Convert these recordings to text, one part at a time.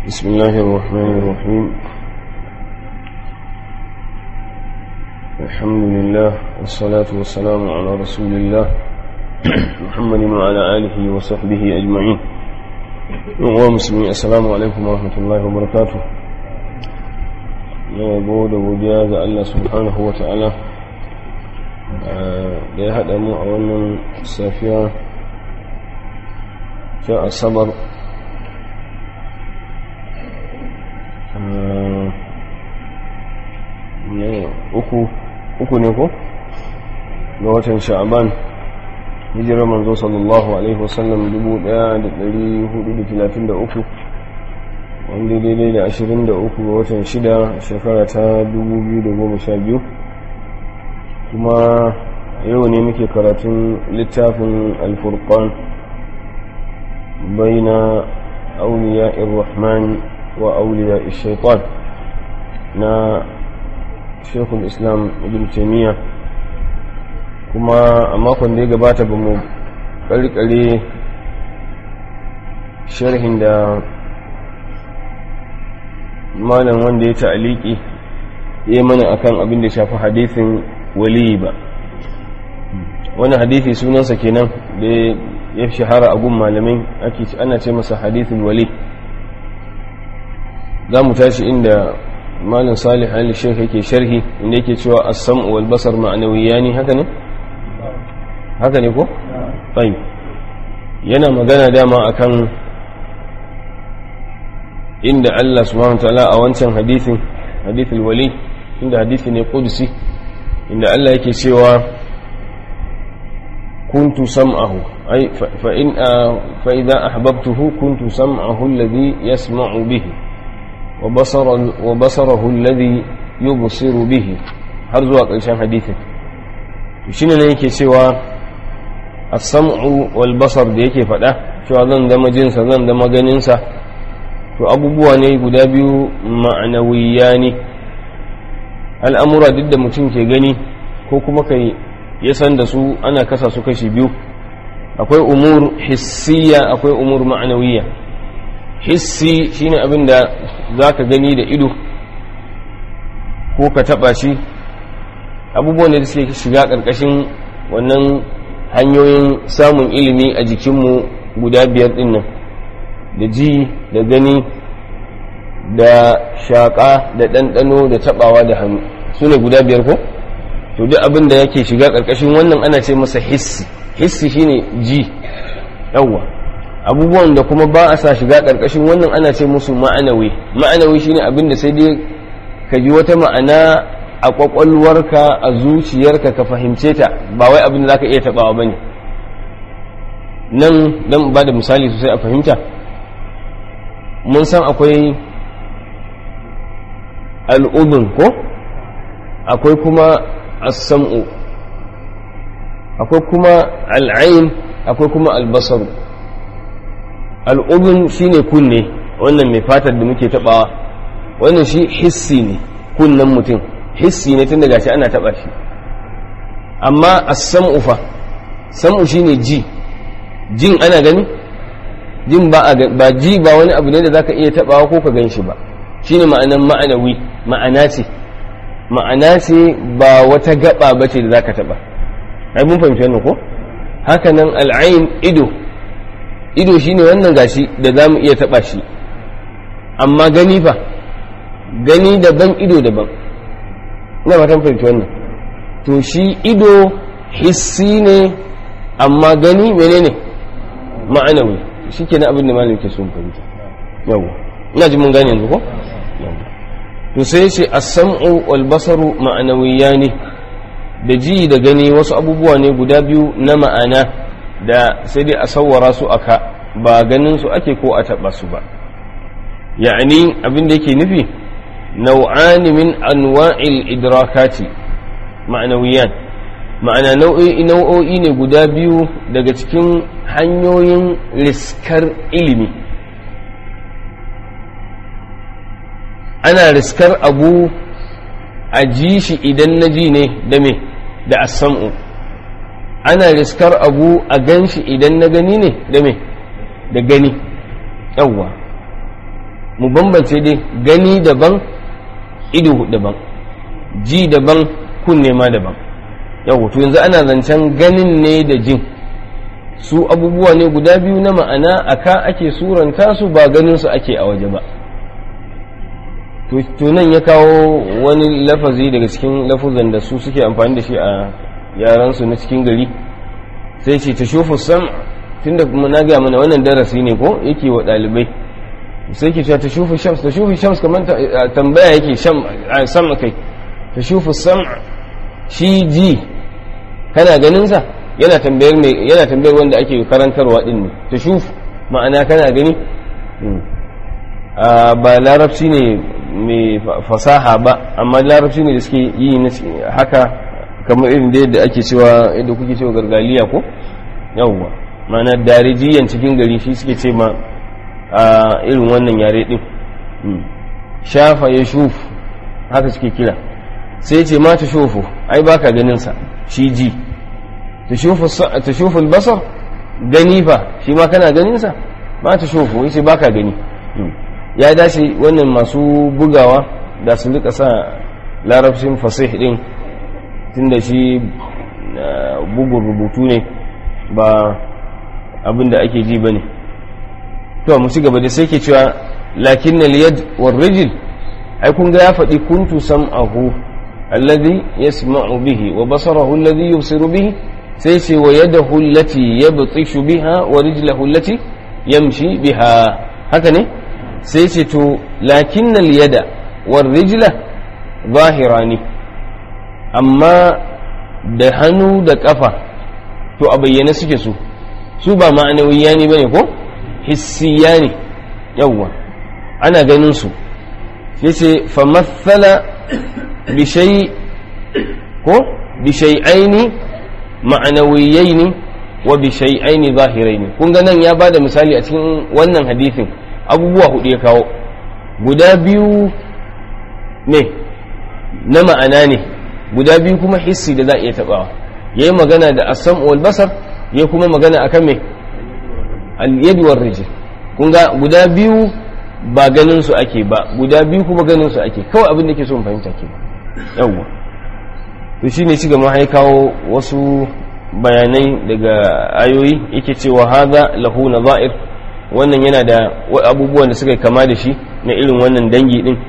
بسم الله الرحمن الرحيم الحمد لله والصلاة والسلام على رسول الله محمد وعلى آله وصحبه أجمعين ومسلمين السلام عليكم ورحمة الله وبركاته na yabo da godiya ga Allah subhanahu wa ta'ala da ya haɗa mu a wannan safiya ta asabar uku uku ne ko ga watan sha'aban hijirar manzo sallallahu alaihi wasallam 1433 wanda daidai da 23 ga watan shida shekara ta 2012 kuma yau ne muke karatun littafin alfurqan baina auliya irrahman wa auliya shaitan na shekul islam ibn taimiyya kuma a makon da ya gabata ba mu karkare sharhin da malam wanda ya ta'aliki ya yi mana akan abin da shafi hadithin wali ba wani hadithi sunansa kenan da ya shahara a gun malamai ake ana ce masa hadithin wali za mu tashi inda malin salih ali sheikh yake sharhi inda yake cewa as-sam'u wal basar ma'nawiyani haka ne haka ne ko tayyib yana magana dama akan inda Allah subhanahu wataala a wancan hadithin hadithul wali inda hadithi ne qudsi inda Allah yake cewa kuntu sam'ahu ay fa in fa idha ahbabtuhu kuntu sam'ahu alladhi yasma'u bihi wa basara wa basarahu alladhi yubsiru bihi har zuwa ƙarshen hadithin shine ne yake cewa as-sam'u wal basar da yake faɗa cewa zan zama jinsa zan zama ganinsa to abubuwa ne guda biyu ma'anawiya ne al'amura duk da mutum ke gani ko kuma kai ya san da su ana kasa su kashi biyu akwai umur hissiya akwai umur ma'anawiya hissi shine abin da za ka gani da ido ko ka taba shi abubuwan da suke shiga ƙarƙashin wannan hanyoyin samun ilimi a jikinmu guda biyar ɗin nan da ji da gani da shaƙa da ɗanɗano da taɓawa da hannu su ne guda biyar ko to duk abin da yake shiga ƙarƙashin wannan ana ce masa hissi hissi shine ji yawwa abubuwan da kuma ba a sa shiga ƙarƙashin wannan ana ce musu ma'anawi ma'anawi shine abin da sai dai ka ji wata ma'ana a ƙwaƙwalwarka a zuciyarka ka fahimce ta ba wai abin da za ka iya taɓawa ba ne nan don ba da misali sosai a fahimta mun san akwai al'udun ko akwai kuma as-sam'u akwai kuma al'ain akwai kuma albasaru al'udun shine kunne wannan mai fatar da muke tabawa wannan shi hissi ne kunnen mutum hissi ne tun daga shi ana taba shi amma as-sam'u fa sam'u shine ji jin ana gani jin ba ba ji ba wani abu ne da zaka iya tabawa ko ka gan shi ba shine ma'anan ma'anawi ma'ana ce ma'ana ce ba wata gaba bace da zaka taba ai mun fahimci wannan ko haka nan al'ain ido ido shine wannan gashi da zamu iya taba shi amma gani fa gani daban ido daban ina fatan fahimci wannan to shi ido hissi ne amma gani menene ma'anawi shi ke na abin da malam ke sun fahimta yau ina ji mun gane yanzu ko to sai ce as-sam'u wal basaru ma'anawiyani da ji da gani wasu abubuwa ne guda biyu na ma'ana da sai dai a sawwara su aka ba ganin su ake ko a taba su ba ya'ani abin da yake nufi nau'ani min anwa'il idrakati ma'anawiyan ma'ana nau'o'i ne guda biyu daga cikin hanyoyin riskar ilimi ana riskar abu a ji shi idan na ji ne da me da asam'u ana riskar abu a gan shi idan na gani ne da me da gani yawwa mu bambance dai gani daban ido daban ji daban kunne ma daban yau to yanzu ana zancen ganin ne da jin su abubuwa ne guda biyu na ma'ana aka ake suranta su ba ganin su ake a waje ba to nan ya kawo wani lafazi daga cikin lafuzan da su suke amfani da shi a yaransu na cikin gari sai ce ta shufu sam tunda na gaya mana wannan darasi ne ko yake wa ɗalibai sai ke cewa ta shufu shams ta shufu shams kamar tambaya yake sam kai ta shufu sam shi ji kana ganin sa yana tambayar mai yana tambayar wanda ake karantarwa din ne ta shufu ma'ana kana gani ba larabci ne mai fasaha ba amma larabci ne da suke yi haka kamar irin da yadda ake cewa yadda kuke cewa gargaliya ko yawwa ma'ana darijiyan cikin gari shi suke ce ma a irin wannan yare din shafa ya shuf haka suke kira sai ce ma ta shufu ai baka ganin sa shi ji ta shufu basar gani fa shi ma kana ganin sa ma ta shufu yace baka gani ya dace wannan masu bugawa da su rika sa larabcin fasih din tunda shi bugun rubutu ne ba abin da ake ji ba ne to mu ci gaba da sai ke cewa lakin na liyad war rijil ai kun ga ya faɗi kuntu sam'ahu alladhi yasma'u bihi wa basarahu alladhi yubsiru bihi sai ce wa yadahu allati yabtishu biha wa rijlahu allati yamshi biha haka ne sai ce to lakin na liyada war rijla zahirani amma da hannu da kafa to a bayyane suke su su ba ma'anawiya ne bane ko hissiya ne yawwa ana ganin su yace fa mathala bi shay ko bi shay'aini ma'anawiyaini wa bi shay'aini zahiraini kun ga nan ya bada misali a cikin wannan hadisin abubuwa hudu ya kawo guda biyu ne na ma'ana ne guda biyu kuma hissi da za a iya tabawa yayi magana da asam wal basar ya kuma magana akan me al-yad war rijl kun ga guda biyu ba ganin su ake ba guda biyu kuma ganin su ake kawai abin da ke so mu fahimta ke yawwa to shine ci gaba ya kawo wasu bayanai daga ayoyi yake cewa hadha lahu nadha'ir wannan yana da abubuwan da suka kama da shi na irin wannan dangi din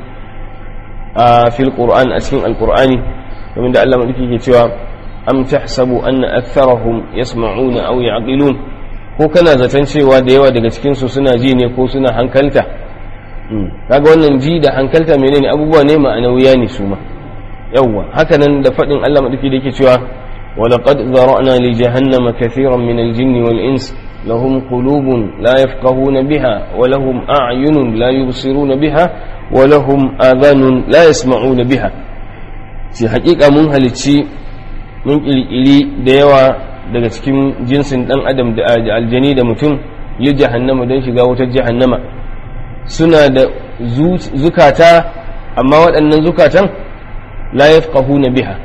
a fil qur'an a cikin alqur'ani domin da Allah madauki ke cewa am tahsabu anna aktharahum yasma'una aw ya'qilun ko kana zaton cewa da yawa daga cikin su suna ji ne ko suna hankalta kaga wannan ji da hankalta menene abubuwa ne ma'anawiya ne su ma yawwa haka nan da fadin Allah madauki da yake cewa ولقد ذرأنا لجهنم كثيرا من الجن والإنس لهم قلوب لا يفقهون بها ولهم أعين لا يبصرون بها ولهم آذان لا يسمعون بها في حقيقة من هلتشي من إلي ديوا daga cikin jinsin ɗan adam da aljani da mutum yi jahannama don shiga wutar jahannama suna da zukata amma waɗannan zukatan la yafqahuna biha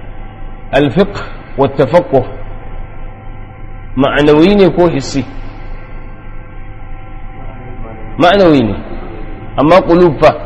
alfiqh والتفقه معنوي ne ko hissi ma'anawi ne amma qulub fa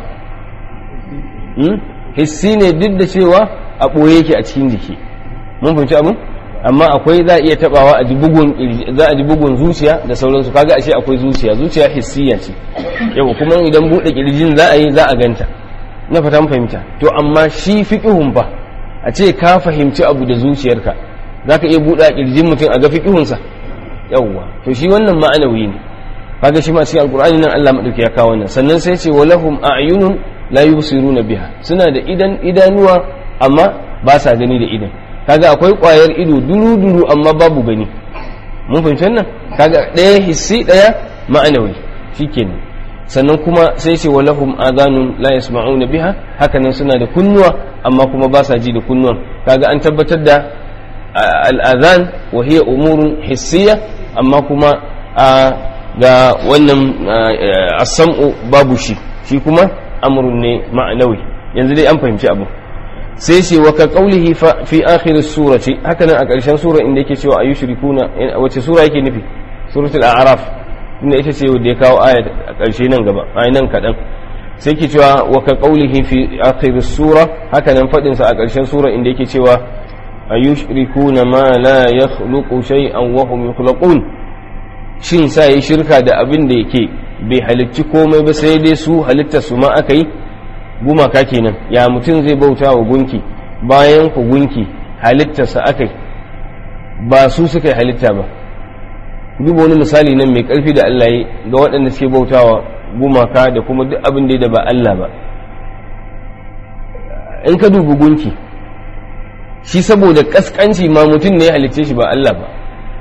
hissi ne duk da cewa a ɓoye yake a cikin jiki mun fahimci abin amma akwai za a iya tabawa a ji bugun za a ji bugun zuciya da sauransu kaga ashe akwai zuciya zuciya hissiya ce yau kuma idan buɗe kirjin za a yi za a ganta na fata mun fahimta to amma shi fiqhun fa a ce ka fahimci abu da zuciyarka za ka iya buɗe ƙirjin mutum a ga fiƙihunsa yawwa to shi wannan ma'anawi ne kaga shi ma cikin alƙur'ani nan Allah madauki ya kawo wannan sannan sai ce walahum a'yunun la yubsiruna biha suna da idan idanuwa amma ba sa gani da idan kaga akwai ƙwayar ido duru duru amma babu gani mun fahimci wannan kaga ɗaya hissi ɗaya ma'anawi shikenan sannan kuma sai ce walahum adhanun la yasma'una biha hakanan suna da kunnuwa amma kuma ba sa ji da kunnuwan kaga an tabbatar da al'adhan wa hiya umurun hissiya amma kuma ga wannan as-sam'u babu shi shi kuma amrun ne ma'anawi yanzu dai an fahimci abu sai ce wa ka qaulihi fi akhir surati hakanan a ƙarshen sura inda yake cewa ayushrikuna wace sura yake nufi suratul a'raf inda ita ce da ya kawo aya a ƙarshe nan gaba a nan kaɗan sai ke cewa wa ka qaulihi fi akhir sura haka nan fadin sa a ƙarshen sura inda yake cewa ayushrikuna ma la yakhluqu shay'an wa hum yukhlaqun shin sa yi shirka da abin da yake bai halicci komai ba sai dai su halittar su ma aka yi gumaka kenan ya mutum zai bauta wa gunki bayan ku gunki halittarsa aka yi ba su suka yi halitta ba duba wani misali nan mai karfi da Allah yi ga waɗanda suke bautawa gumaka da kuma duk abin da ba Allah ba in ka dubi gunki shi saboda kaskanci ma mutum ne ya halicce shi ba Allah ba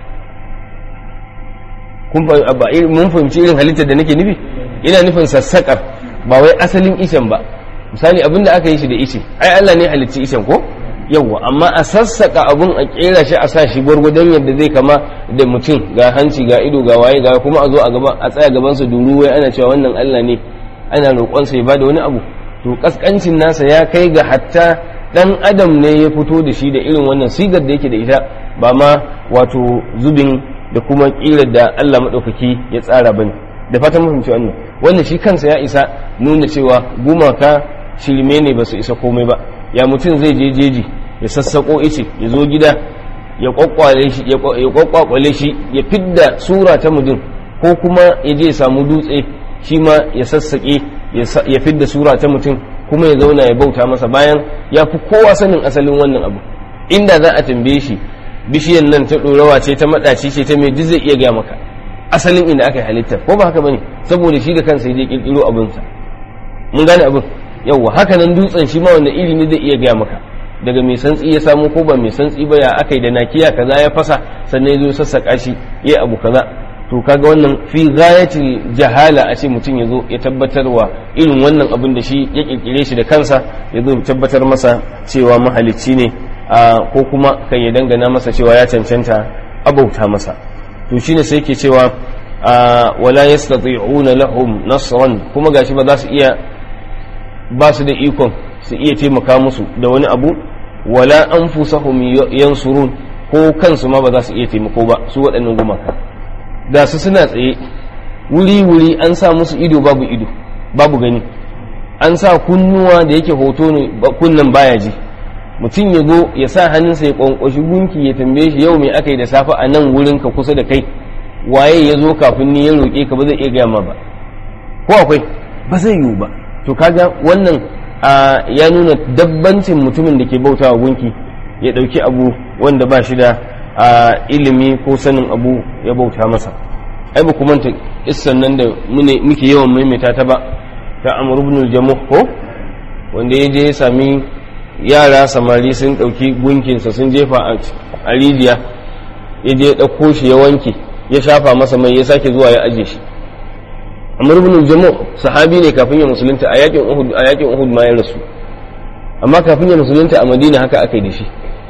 mun fahimci irin halittar da nake nufi ina nufin sassaƙar ba wai asalin ishen ba misali abin da aka yi shi da ishe ai Allah ne halicci ishen ko yawwa amma a sassaka abun a kera shi a sa shi gwargwadon yadda zai kama da mutum ga hanci ga ido ga waye ga kuma a zo a gaba a tsaya gaban sa duru wai ana cewa wannan Allah ne ana roƙon sa ya bada wani abu to kaskancin nasa ya kai ga hatta dan adam ne ya fito da shi da irin wannan sigar da yake da ita ba ma wato zubin da kuma kirar da Allah madaukaki ya tsara bane da fatan mun fahimci wannan wannan shi kansa ya isa nuna cewa gumaka shirme ne ba su isa komai ba ya mutum zai je jeji ya sassako ice ya zo gida ya kwakwale shi ya kwakwakwale shi ya fidda sura ta mutum ko kuma ya je ya samu dutse shi ma ya sassake ya fidda sura ta mutum kuma ya zauna ya bauta masa bayan ya fi kowa sanin asalin wannan abu inda za a tambaye shi bishiyan nan ta ɗorawa ce ta maɗaci ce ta mai duk zai iya gaya maka asalin inda aka yi halittar ko ba haka bane saboda shi da kansa ya je kirkiro abinsa mun gane abin yauwa haka nan dutsen shi ma wanda iri ne zai iya gaya maka daga mai santsi ya samu ko ba mai santsi ba ya aka yi da nakiya kaza ya fasa sannan ya zo sassaka shi ya abu kaza to kaga wannan fi ghayatil jahala a ce mutum ya zo ya tabbatarwa irin wannan abin da shi ya kirkire shi da kansa ya zo tabbatar masa cewa mahalicci ne ko kuma kan ya dangana masa cewa ya cancanta abauta masa to shine sai ke cewa wala yastati'una lahum nasran kuma gashi ba za su iya ba su da ikon su iya taimaka musu da wani abu wala anfusahum yansurun ko kansu ma ba za su iya taimako ba su waɗannan gumaka da su suna tsaye wuri wuri an sa musu ido babu ido babu gani an sa kunnuwa da yake hoto ne kunnan baya ji mutum ya zo ya sa hannunsa ya kwankwashi gunki ya tambaye shi yau me aka yi da safe a nan wurin ka kusa da kai waye ya zo kafin ni ya roƙe ka ba zai iya gaya ma ba ko akwai ba zai yiwu ba to kaga wannan ya nuna dabbancin mutumin da ke bautawa gunki ya ɗauki abu wanda ba shi da ilimi ko sanin abu ya bauta masa ai ba manta issan nan da muke yawan maimaita ta ba ta amr ibn jamuh ko wanda ya je ya sami yara samari sun ɗauki gunkinsa sun jefa a rijiya ya je ya ɗauko shi ya wanke ya shafa masa mai ya sake zuwa ya aje shi amr ibn jamu sahabi ne kafin ya musulunta a yakin uhud a yakin uhud ma ya rasu amma kafin ya musulunta a madina haka aka yi da shi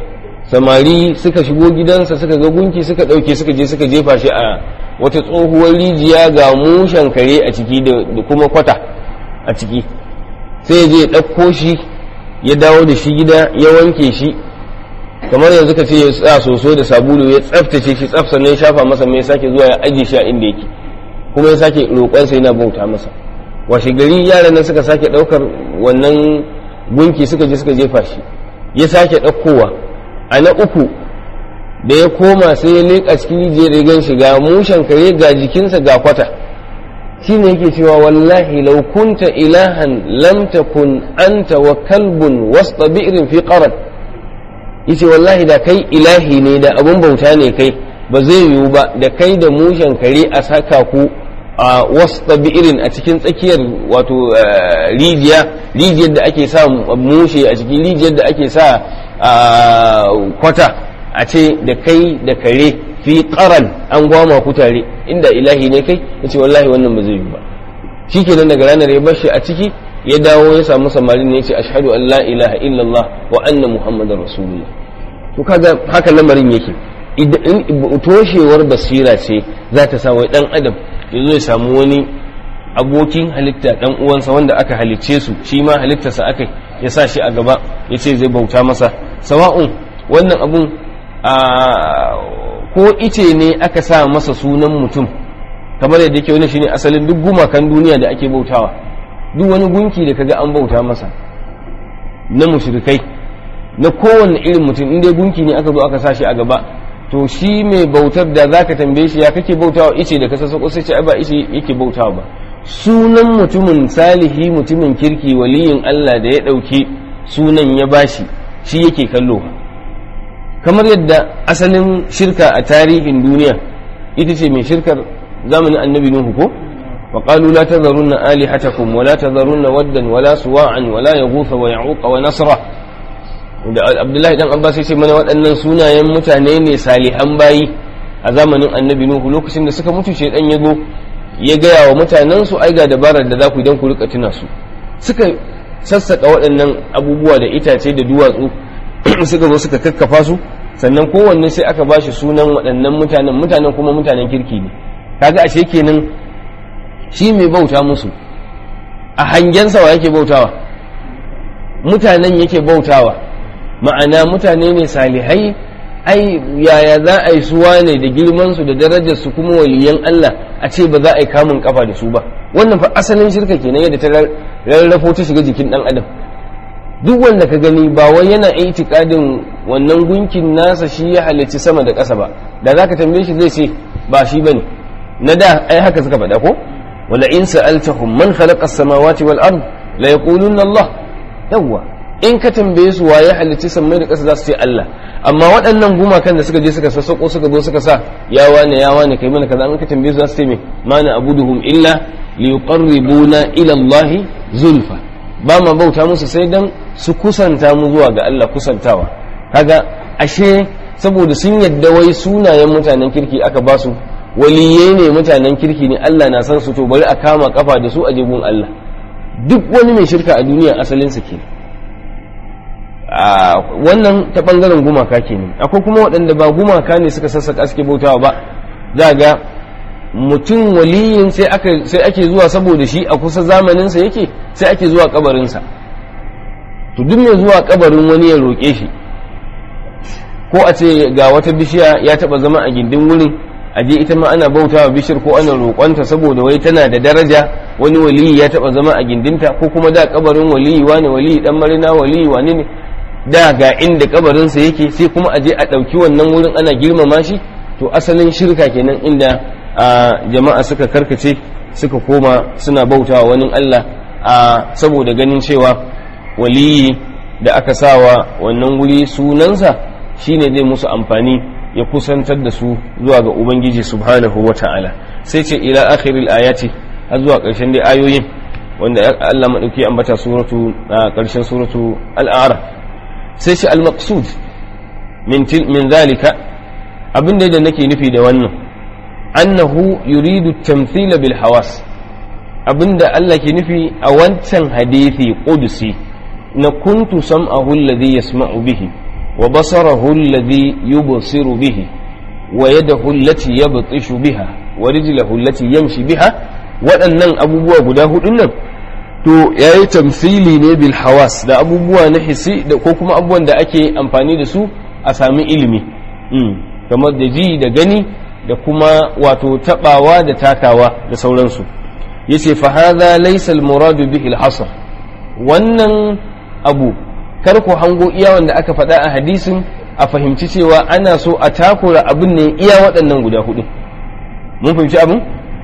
samari suka shigo gidansa suka ga gunki suka dauke suka je suka jefa shi a wata tsohuwar rijiya ga mushen kare a ciki da kuma kwata a ciki sai ya je ya ɗauko shi ya dawo da shi gida ya wanke shi kamar yanzu ka ce ya sa soso da sabulu ya tsaftace shi tsaf sannan ya shafa masa mai sake zuwa ya ajiye shi a inda yake kuma ya sake roƙonsa yana bauta masa washe gari yaran nan suka sake ɗaukar wannan gunki suka je suka jefa shi ya sake ɗaukowa a na uku da ya koma sai ya leƙa cikin rijiyar rigan shi ga mushen kare ga jikinsa ga kwata shi ne yake cewa wallahi lau kunta ilahan lam takun anta wa kalbun wasta bi'rin fi qaran yace wallahi da kai ilahi ne da abun bauta ne kai ba zai yiwu ba da kai da mushen kare a saka ku a wasta bi'irin a cikin tsakiyar wato rijiya rijiyar da ake sa mushe a cikin rijiyar da ake sa kwata a ce da kai da kare fi qaran an gwama ku tare inda ilahi ne kai yace wallahi wannan ba zai yiwu ba shikenan daga ranar ya bar shi a ciki ya dawo ya samu samarin ne ya ce ashhadu an la ilaha illallah wa anna muhammadar rasulullah to kaga haka lamarin yake idan toshewar basira ce za ta sa wai dan adam ya zo ya samu wani abokin halitta dan uwansa wanda aka halicce su shi ma halittarsa aka ya sa shi a gaba ya ce zai bauta masa sawa'un wannan abun a ko ice ne aka sa masa sunan mutum kamar yadda yake wani shine asalin duk gumakan duniya da ake bautawa duk wani gunki da kaga an bauta masa na mushrikai na kowanne irin mutum in dai gunki ne aka zo aka sa shi a gaba to shi mai bautar da zaka tambaye shi ya kake bautawa ice da ka sassako sai ce ai ba ice yake bautawa ba sunan mutumin salihi mutumin kirki waliyin Allah da ya ɗauki sunan ya bashi shi yake kallo kamar yadda asalin shirka a tarihin duniya ita ce mai shirkar zamanin annabi nuhu ko وقالوا لا تذرن آلهتكم ولا تذرن ودا ولا سواعا ولا يغوث ويعوق ونسرا da Abdullahi dan Abbas ya ce mana waɗannan sunayen mutane ne salihan bayi a zamanin annabi Nuhu lokacin da suka mutu shedan ya zo ya gaya wa mutanen su ai ga dabarar da za ku idan ku rika tuna su suka sassaka waɗannan abubuwa da itace da duwatsu suka zo suka kakkafa su sannan kowanne sai aka ba shi sunan waɗannan mutanen mutanen kuma mutanen kirki ne kaga ashe kenan shi mai bauta musu a hangensa wa yake bautawa mutanen yake bautawa ma'ana mutane ne salihai ai yaya za a yi suwa ne da girmansu da darajarsu kuma waliyan Allah a ce ba za a yi kamun kafa da su ba wannan fa asalin shirka kenan yadda ta rarrafo ta shiga jikin dan adam duk wanda ka gani ba wai yana itikadin wannan gunkin nasa shi ya halicci sama da ƙasa ba da zaka tambaye shi zai ce ba shi bane na da ai haka suka faɗa ko wala in sa'altahum man khalaqa as-samawati wal ard la yaquluna Allah yawwa in ka tambaye su waye halicci sammai da ƙasa za su ce Allah amma waɗannan gumakan da suka je suka sassako suka zo suka sa ya wane ya wane kai mana kaza in ka tambaye su za su ce me mana abuduhum illa liyuqarribuna ila Allah zulfa ba ma bauta musu sai dan su kusanta mu zuwa ga Allah kusantawa kaga ashe saboda sun yadda wai sunayen mutanen kirki aka ba su waliyai ne mutanen kirki ne Allah na san su to bari a kama kafa da su a jigun Allah duk wani mai shirka a duniya asalinsa ke wannan ta bangaren gumaka kenan akwai kuma waɗanda ba gumaka ne suka sassaka suke bautawa ba za ga mutum waliyin sai ake zuwa saboda shi a kusa zamaninsa yake sai ake zuwa kabarinsa to duk mai zuwa kabarin wani ya roƙe shi ko a ce ga wata bishiya ya taɓa zama a gindin wurin aje ita ma ana bautawa bishir ko ana roƙonta saboda wai tana da daraja wani waliyi ya taɓa zama a gindinta ko kuma da kabarin waliyi wane waliyi dan marina waliyi wane ne da ga inda kabarinsa yake sai kuma aje a ɗauki wannan wurin ana girmama shi to asalin shirka kenan inda a jama'a suka karkace suka koma suna bautawa wani Allah a saboda ganin cewa waliyi da aka sawa wannan wuri sunansa shine zai musu amfani ya kusantar da su zuwa ga ubangiji subhanahu wa ta'ala sai ce ila akhiril ayati har zuwa ƙarshen dai ayoyin wanda Allah madauki ambata suratu ƙarshen suratu al-a'raf sai ce al-maqsud min min zalika abin da nake nufi da wannan annahu yuridu tamthila bil hawas abinda Allah ke nufi a wancan hadisi qudsi na kuntu sam'ahu alladhi yasma'u bihi wa basarahu alladhi yubsiru bihi wa yadahu allati yabtishu biha wa rijluhu allati yamshi biha waɗannan abubuwa guda hudun nan to yayi tamthili ne bil hawas da abubuwa na hisi da ko kuma abubuwan da ake amfani da su a sami ilimi kamar da ji da gani da kuma wato tabawa da takawa da sauransu yace fa hadha laysa al muradu bihi al hasr wannan abu kar ku hango iya wanda aka faɗa a hadisin a fahimci cewa ana so a takura abin ne iya waɗannan guda hudu mun fahimci abin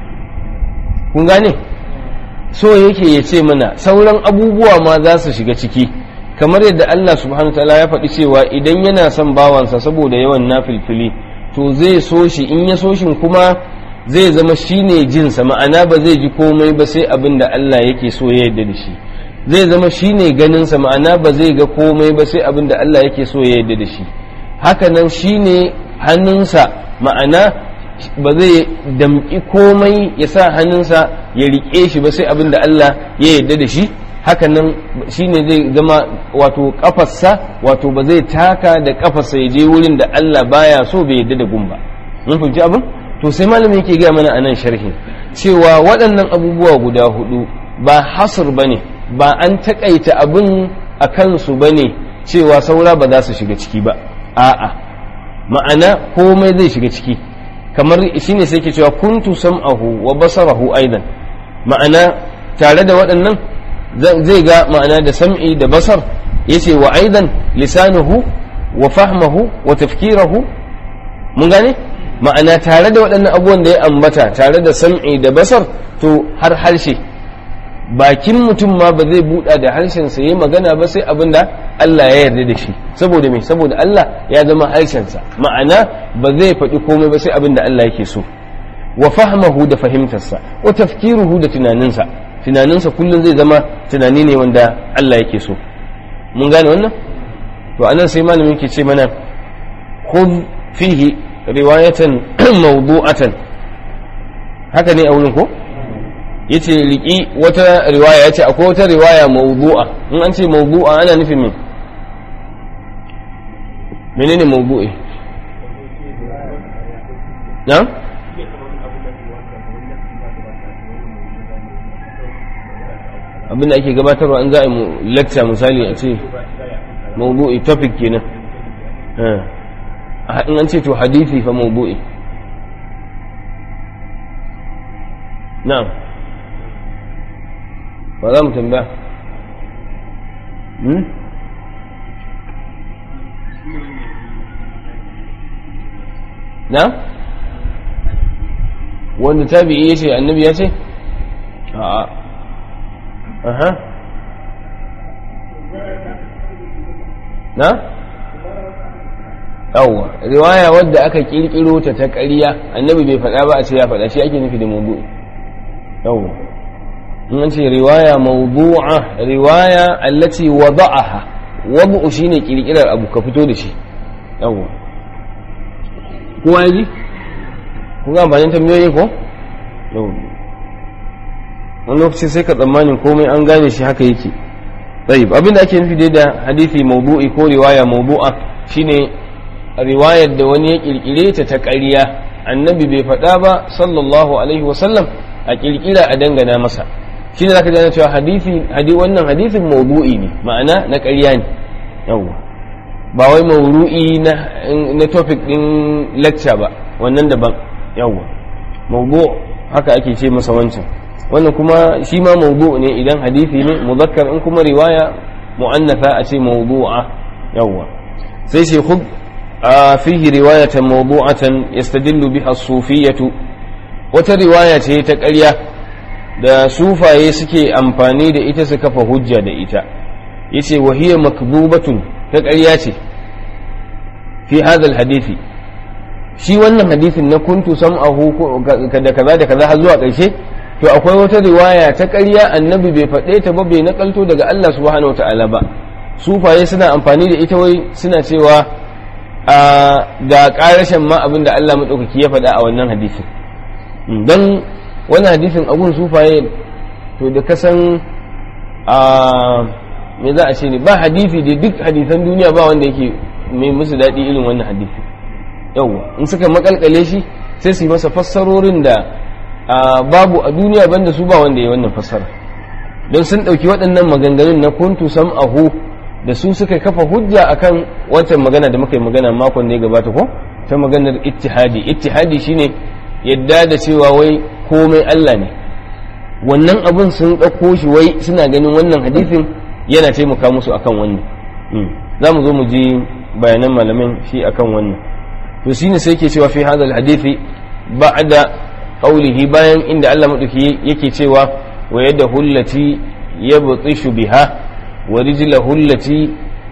kun gane so yake ya ce mana sauran abubuwa ma za su shiga ciki kamar yadda Allah subhanahu ta'ala ya faɗi cewa idan yana son bawansa saboda yawan nafilfili to zai so shi in ya so shi kuma zai zama shine jinsa ma'ana ba zai ji komai ba sai abin da Allah yake so ya yarda da shi zai zama shine ganinsa ma'ana ba zai ga komai ba sai abin da Allah yake so ya yarda da shi hakanan shine hannunsa ma'ana ba zai damƙi komai ya sa hannunsa ya riƙe shi ba sai abin da Allah ya yarda da shi hakanan shine zai zama wato kafarsa wato ba zai taka da kafarsa ya je wurin da Allah baya so bai yarda da gumba mun fahimci abin to sai malami yake gaya mana anan sharhi cewa waɗannan abubuwa guda hudu ba hasr bane ba an takaita abin a kansu bane cewa saura ba za su shiga ciki ba a'a ma'ana komai zai shiga ciki kamar shine sai ke cewa kuntu sam'ahu wa basarahu aidan ma'ana tare da waɗannan zai ga ma'ana da sam'i da basar yace wa aidan lisanuhu wa fahmahu wa tafkirahu mun gane ma'ana tare da waɗannan abubuwan da ya ambata tare da sam'i da basar to har harshe bakin mutum ma ba zai buɗa da harshensa ya magana ba sai abin da Allah ya yarda da shi saboda me saboda Allah ya zama harshensa ma'ana ba zai faɗi komai ba sai abin da Allah yake so wa fahmahu da fahimtarsa wa tafkiruhu da tunaninsa tunaninsa kullum zai zama tunani ne wanda Allah yake so mun gane wannan to anan sai malamin ke ce mana khudh fihi riwayatan mawdu'atan haka ne a wurin ko yace riki wata riwaya yace akwai wata riwaya mawdu'a in an ce mawdu'a ana nufin me menene mawdu'i na abinda ake gabatarwa an za a yi lecture misali a ce mawdu'i topic kenan in an ce to hadisi fa mawdu'i na'am ba za mu tambaya na wanda tabi'i ya ce annabi ya ce a'a aha na yawwa riwaya wadda aka kirkiro ta ta ƙarya annabi bai faɗa ba a ce ya faɗa shi ake nufi da mawdu'i yawwa in an ce riwaya mawdu'a riwaya allati wada'aha wad'u shine kirkirar abu ka fito da shi yawwa kowa ya ji kun ga amfanin tambayoyi ko yawwa wani lokaci sai ka tsammanin komai an gane shi haka yake طيب abin da ake nufi dai da hadisi mawdu'i ko riwaya mawdu'a shine riwayar da wani ya kirkire ta ta ƙarya annabi bai faɗa ba sallallahu alaihi wasallam a kirkira a dangana masa shine zaka ji cewa hadisi hadi wannan hadisin mawdu'i ne ma'ana na ƙarya ne yawa ba wai mawdu'i na na topic din lecture ba wannan daban yawa mawdu' haka ake ce masa wancan wannan kuma shi ma mawdu' ne idan hadisi ne muzakkar in kuma riwaya mu'annatha a ce mawdu'a yawa sai shi khud fihi riwayatan mawdu'atan yastadillu biha as-sufiyyah wata riwaya ce ta ƙarya da sufaye suke amfani da ita su kafa hujja da ita yace wa hiya makdubatun ta ƙarya ce fi hadha hadisi shi wannan hadisin na kuntu sam'ahu da kaza da kaza har zuwa ƙarshe to akwai wata riwaya ta ƙarya annabi bai faɗe ta ba bai nakalto daga Allah subhanahu wataala ba sufaye suna amfani da ita wai suna cewa ga ƙarashin ma abin da Allah maɗaukaki ya faɗa a wannan hadisin don wannan hadisin abun sufaye to da kasan me za a ce ne ba hadisi da duk hadisan duniya ba wanda yake mai musu daɗi irin wannan hadisi yawwa in suka makalkale shi sai su yi masa fassarorin da babu a duniya banda su ba wanda ya wannan fassara don sun ɗauki waɗannan maganganun na kuntu sam'ahu da su suka kafa hujja akan wancan magana da muka yi magana makon da ya gabata ko ta maganar ittihadi ittihadi shine yadda da cewa wai komai Allah ne wannan abun sun ɗauko shi wai suna ganin wannan hadisin yana taimaka musu akan wannan za mu zo mu ji bayanan malamin shi akan wannan to shine sai ke cewa fi hadal hadisi ba'da qawlihi bayan inda Allah madauki yake cewa wa yadda hullati yabtishu biha wa rijlahu allati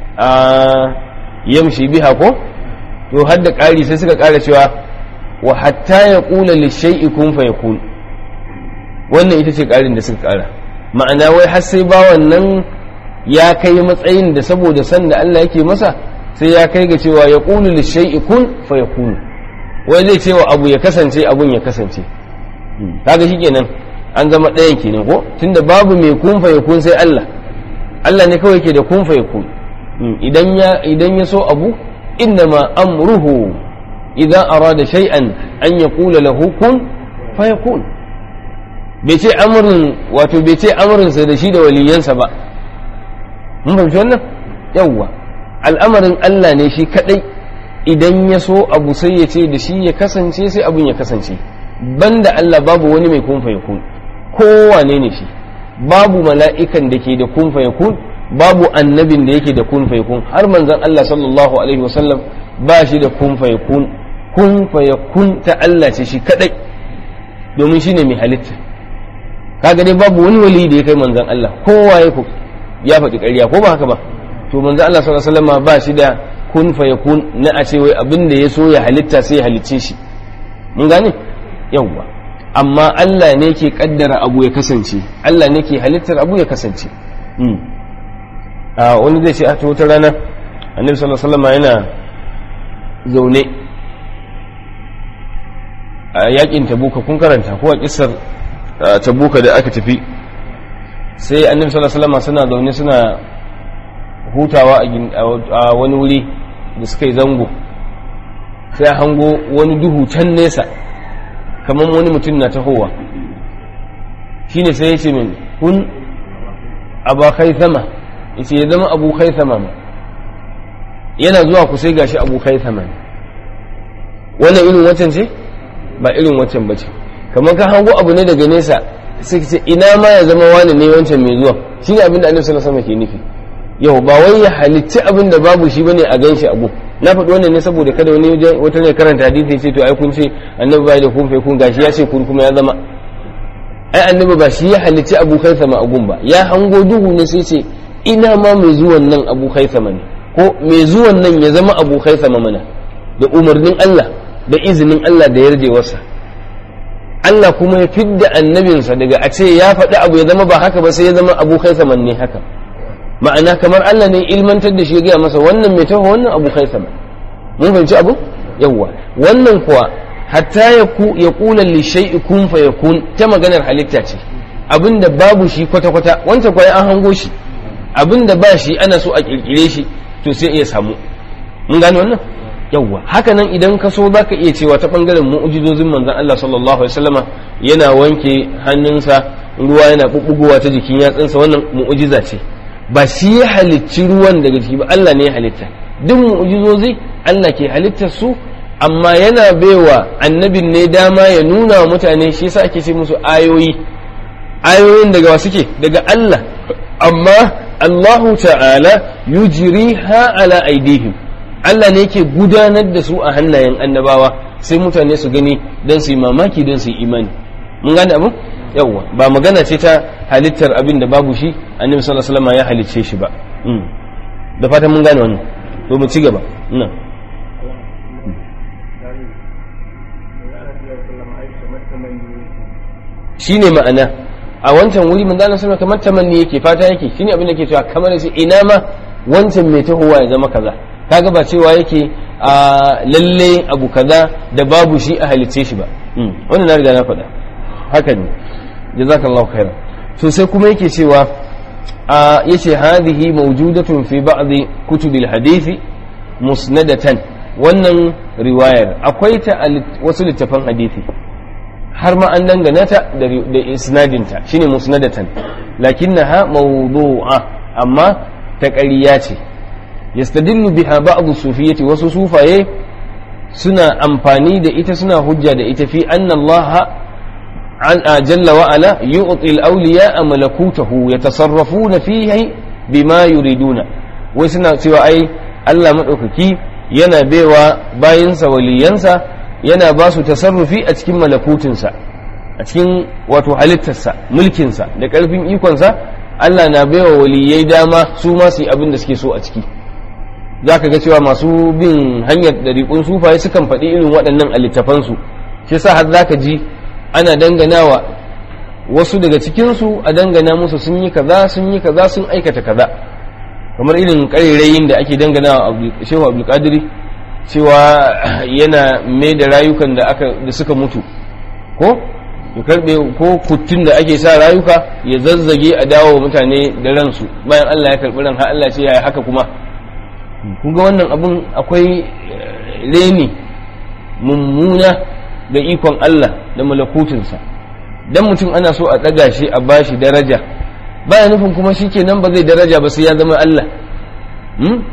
yamshi biha ko to har da ƙari sai suka ƙara cewa wa hatta ya ƙula lishai'i kun fa yakun wannan ita ce ƙarin da suka ƙara ma'ana wai har sai ba wannan ya kai matsayin da saboda san da Allah yake masa sai ya kai ga cewa ya ƙulu lishai'i kun fa yakun wai zai cewa abu ya kasance abun ya kasance kaga shi kenan an zama ɗayan kenan ko tunda babu mai kun fa yakun sai Allah Allah ne kawai ke da kun fa yakun idan ya idan ya so abu innama amruhu idan arada shay'an an yaqula lahu kun fayakun bai ce amrun wato bai ce amrun sa da shi da waliyansa ba mun fahimci wannan yawwa al'amarin Allah ne shi kadai idan ya so abu sai ya ce da shi ya kasance sai abun ya kasance banda Allah babu wani mai kun fayakun kowane ne shi babu mala'ikan da ke da kun fayakun babu annabin da yake da kun fayakun har manzon Allah sallallahu alaihi wasallam ba shi da kun fayakun kun fayakun ta Allah ce shi kadai domin shine mai halitta kaga dai babu wani wali da ya kai manzon Allah kowa ya ya faɗi ƙarya ko ba haka ba to manzon Allah sallallahu alaihi wasallam ba shi da kun fayakun na a ce wai abin da ya so ya halitta sai ya halicce shi mun gane yawwa amma Allah ne ke kaddara abu ya kasance Allah ne ke halittar abu ya kasance a wani zai ce a ta wata rana annabi sallallahu alaihi wasallam yana zaune a yakin tabuka kun karanta ko a kissar tabuka da aka tafi sai annabi sallallahu alaihi wasallam suna zaune suna hutawa a wani wuri da suka yi zango sai hango wani duhu can nesa kamar wani mutum na tahowa shine sai ya ce min kun abakai sama ya ce ya zama abokai sama ma yana zuwa ku sai gashi abokai sama ne wannan irin wancan ce ba irin wancan ba ce kamar ka hango abu ne daga nesa sai ce ina ma ya zama wani ne wancan mai zuwa shi ne abin da annabi sallallahu alaihi ke nufi yau ba wai ya halicci abin da babu shi bane a ganshi abu na faɗi wannan ne saboda kada wani wata ne karanta hadisi ce to ai kun ce annabi bai da kun fa kun gashi ya ce kun kuma ya zama ai annabi ba shi ya halicci abu kai sama agun ba ya hango duhu ne sai ce ina ma mai zuwan nan abu kai sama ne ko mai zuwan nan ya zama abu kai sama mana da umarnin Allah da izinin Allah da yarjewarsa Allah kuma ya fidda annabinsa daga a ce ya faɗi abu ya zama ba haka ba sai ya zama abu kai sama ne haka ma'ana kamar Allah ne ilmantar da shi ya gaya masa wannan mai taho wannan abu kai sama mun fahimci abu yawwa wannan kuwa hatta ya ku ya kula li shay'i kun fa yakun ta maganar halitta ce abinda babu shi kwata kwata wancan kwai an hango shi abinda ba shi ana so a kirkire shi to sai iya samu mun gane wannan yawwa haka nan idan ka so zaka iya cewa ta bangaren mu'jizozin manzon Allah sallallahu alaihi wasallama yana wanke hannunsa ruwa yana bubbugowa ta jikin yatsunsa wannan mu'jiza ce ba shi ya halicci ruwan daga jiki ba Allah ne ya halitta duk mu'jizozi Allah ke halittar su amma yana baiwa annabin ne dama ya nuna wa mutane shi yasa ake ce musu ayoyi ayoyin daga wa suke daga Allah amma Allahu ta'ala yujriha ala aidihim Allah ne yake gudanar da su a hannayen annabawa sai mutane su gani don su yi mamaki don su yi imani mun gane abu yawwa ba magana ce ta halittar abin da babu shi annabi sallallahu alaihi wasallam ya halicce shi ba da fatan mun gane wannan to mu ci gaba ina shine ma'ana a wancan wuri manzo Allah sallallahu kamar tamanni yake fata yake shine abin da yake cewa kamar sai ina ma wancan mai tahowa ya zama kaza kaga ba cewa yake a lalle abu kaza da babu shi a halicce shi ba wannan na riga na faɗa haka ne jazakallahu khairan to sai kuma yake cewa a yace hadhihi mawjudatun fi ba'd kutubil hadisi musnadatan wannan riwayar akwai ta wasu littafan hadisi har ma an dangana ta da isnadinta shine musnadatan lakinnaha mawdu'a amma ta ƙarya ce yastadillu biha ba'd sufiyyati wasu sufaye suna amfani da ita suna hujja da ita fi anna Allah jalla wa ala yu'ti al-awliya malakutahu yatasarrafuna fihi bima yuriduna wai suna cewa ai Allah madaukaki yana baiwa bayinsa waliyansa yana ba su tasarrufi a cikin malakutinsa a cikin wato halittarsa mulkinsa da ƙarfin ikonsa Allah na baiwa waliyai dama su ma su yi abin da suke so a ciki za ka ga cewa masu bin hanyar ɗariƙun sufaye sukan faɗi irin waɗannan a littafansu shi sa har za ka ji ana danganawa wasu daga cikinsu a dangana musu sun yi kaza sun yi kaza sun aikata kaza kamar irin ƙarerayin da ake danganawa shehu abdulkadiri cewa yana mai da rayukan da aka da suka mutu ko ya karbe ko kuttun da ake sa rayuka ya zazzage a dawo mutane da ransu bayan Allah ya karbi ran har Allah ce yaya haka kuma kun ga wannan abun akwai reni mummuna da ikon Allah da malakutinsa dan mutum ana so a ɗaga shi a bashi daraja baya nufin kuma shi kenan ba zai daraja ba sai ya zama Allah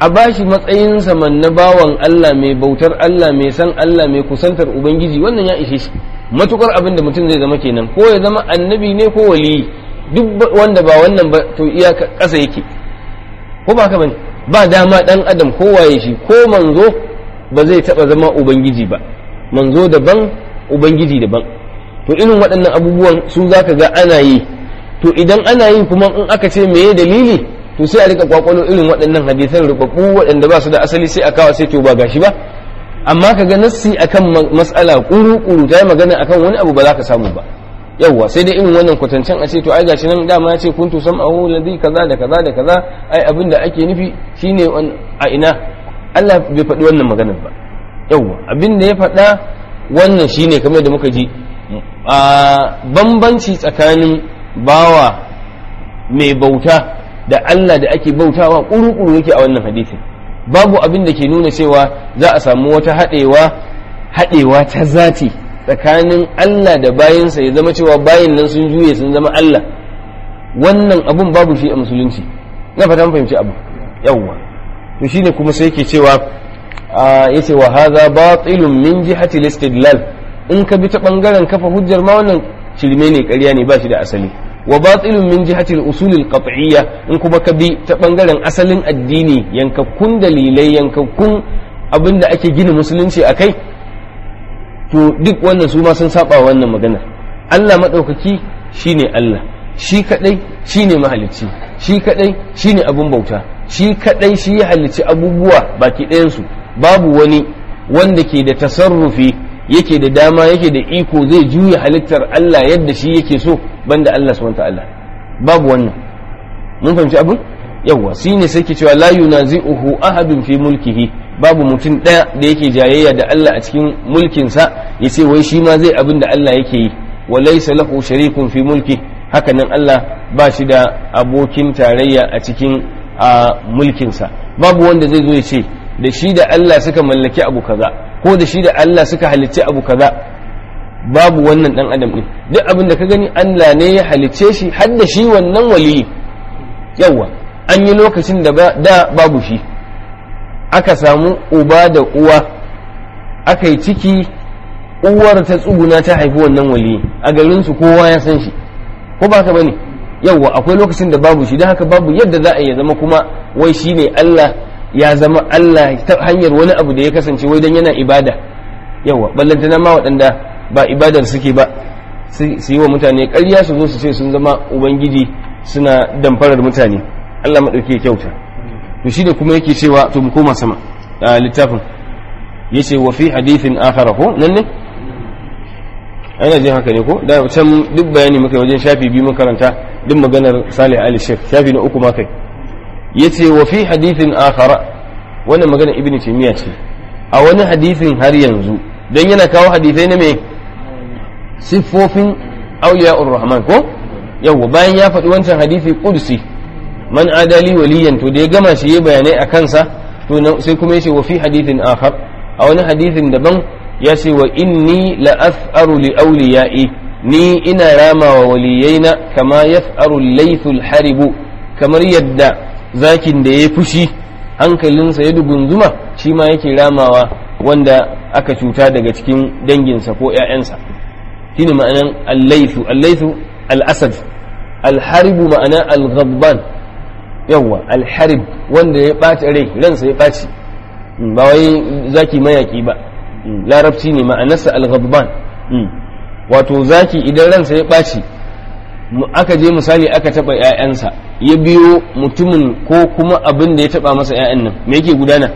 a bashi matsayinsa man na bawan Allah mai bautar Allah mai san Allah mai kusantar ubangiji wannan ya ishe shi matukar abin da mutum zai zama kenan ko ya zama annabi ne ko waliyi duk wanda ba wannan ba to iya ƙasa yake ko ba haka bane ba dama dan adam ko waye shi ko manzo ba zai taba zama ubangiji ba manzo daban ubangiji daban to irin waɗannan abubuwan su zaka ga ana yi to idan ana yi kuma in aka ce meye dalili to sai a rika kwakwalo irin waɗannan hadisan rubabbu waɗanda ba su da asali sai a kawo sai to ba gashi ba amma ka ga nassi akan mas'ala kuru-kuru ta yi magana akan wani abu ba za ka samu ba yawwa sai dai irin wannan kwatancen a ce to ai gashi nan dama ya ce kuntu sam'ahu ladhi kaza da kaza da kaza ai abin da ake nufi shine a ina Allah bai faɗi wannan maganar ba yawwa abin da ya faɗa wannan shine kamar da muka ji a bambanci tsakanin bawa mai bauta da Allah da ake bautawa kuru-kuru yake a wannan hadisin babu abin da ke nuna cewa za a samu wata haɗewa haɗewa ta zati tsakanin Allah da bayansa ya zama cewa bayin nan sun juye sun zama Allah wannan abun babu shi a musulunci na fata fahimci abu yawwa to shine kuma sai yake cewa yace wa hadha batilun min jihati al-istidlal in ka bi ta bangaren kafa hujjar ma wannan shirme ne ƙarya ne ba shi da asali wa batilun min jihati al-usul al-qat'iyya in kuma ka bi ta bangaren asalin addini yankakkun dalilai yankakkun abinda ake gina musulunci akai to duk wannan su ma sun saba wannan magana Allah madaukaki shine Allah shi kadai shine mahalicci shi kadai shine abun bauta shi kadai shi ya halicci abubuwa baki ɗayan su babu wani wanda ke da tasarrufi yake da dama yake da iko zai juya halittar Allah yadda shi yake so banda Allah subhanahu ta'ala babu wannan mun fahimci abin yawa shi ne sai ke cewa la yunazi'uhu ahadun fi mulkihi babu mutum ɗaya da yake jayayya da Allah a cikin mulkinsa ya ce wai shi ma zai abin da Allah yake yi wa laysa lahu sharikun fi mulki haka nan Allah ba shi da abokin tarayya a cikin a mulkinsa babu wanda zai zo ya ce da shi da Allah suka mallaki abu kaza ko da shi da Allah suka halicci abu kaza babu wannan dan adam din duk abin da ka gani Allah ne ya halicce shi har da shi wannan waliyi yawa an yi lokacin da da babu shi aka samu uba da uwa aka yi ciki uwar ta tsuguna ta haifi wannan waliyi a garin su kowa ya san shi ko ba ka bane yawa akwai lokacin da babu shi don haka babu yadda za a yi zama kuma wai shine Allah ya zama Allah ta hanyar wani abu da ya kasance wai dan yana ibada yawa ballantana ma waɗanda ba ibadar suke ba su yi wa mutane ƙarya su zo su ce sun zama ubangiji suna damfarar mutane Allah maɗauki kyauta to shi da kuma yake cewa to mu koma sama a littafin yace wa fi hadithin akhara ko nan ne ana jin haka ne ko da can duk bayani muka wajen shafi biyu mun karanta duk maganar Salih Ali Sheikh shafi na uku ma kai yace wa fi hadithin akhara wannan magana ibnu taymiya ce a wani hadithin har yanzu dan yana kawo hadithai na me siffofin awliya'ur rahman ko yawa bayan ya faɗi wancan hadithi qudsi man adali waliyan to da ya gama shi ya bayanai a kansa to sai kuma yace wa fi hadithin akhar a wani hadithin daban ya ce wa inni la af'aru li awliya'i ni ina rama wa waliyaina kama yaf'aru laythul haribu kamar yadda zakin da ya fushi hankalinsa ya dugunzuma shi ma yake ramawa wanda aka cuta daga cikin danginsa ko 'ya'yansa shine ma'anan allaifu allaifu al'asad alharibu ma'ana al-ghabban yawwa alharib wanda ya ɓaci rai ransa ya ɓaci ba wai zaki mayaki ba larabci ne ma'anarsa al-ghabban wato zaki idan ransa ya ɓaci aka je misali aka taɓa 'ya'yansa ya biyo mutumin ko kuma abin da ya taɓa masa 'ya'yan nan me yake gudana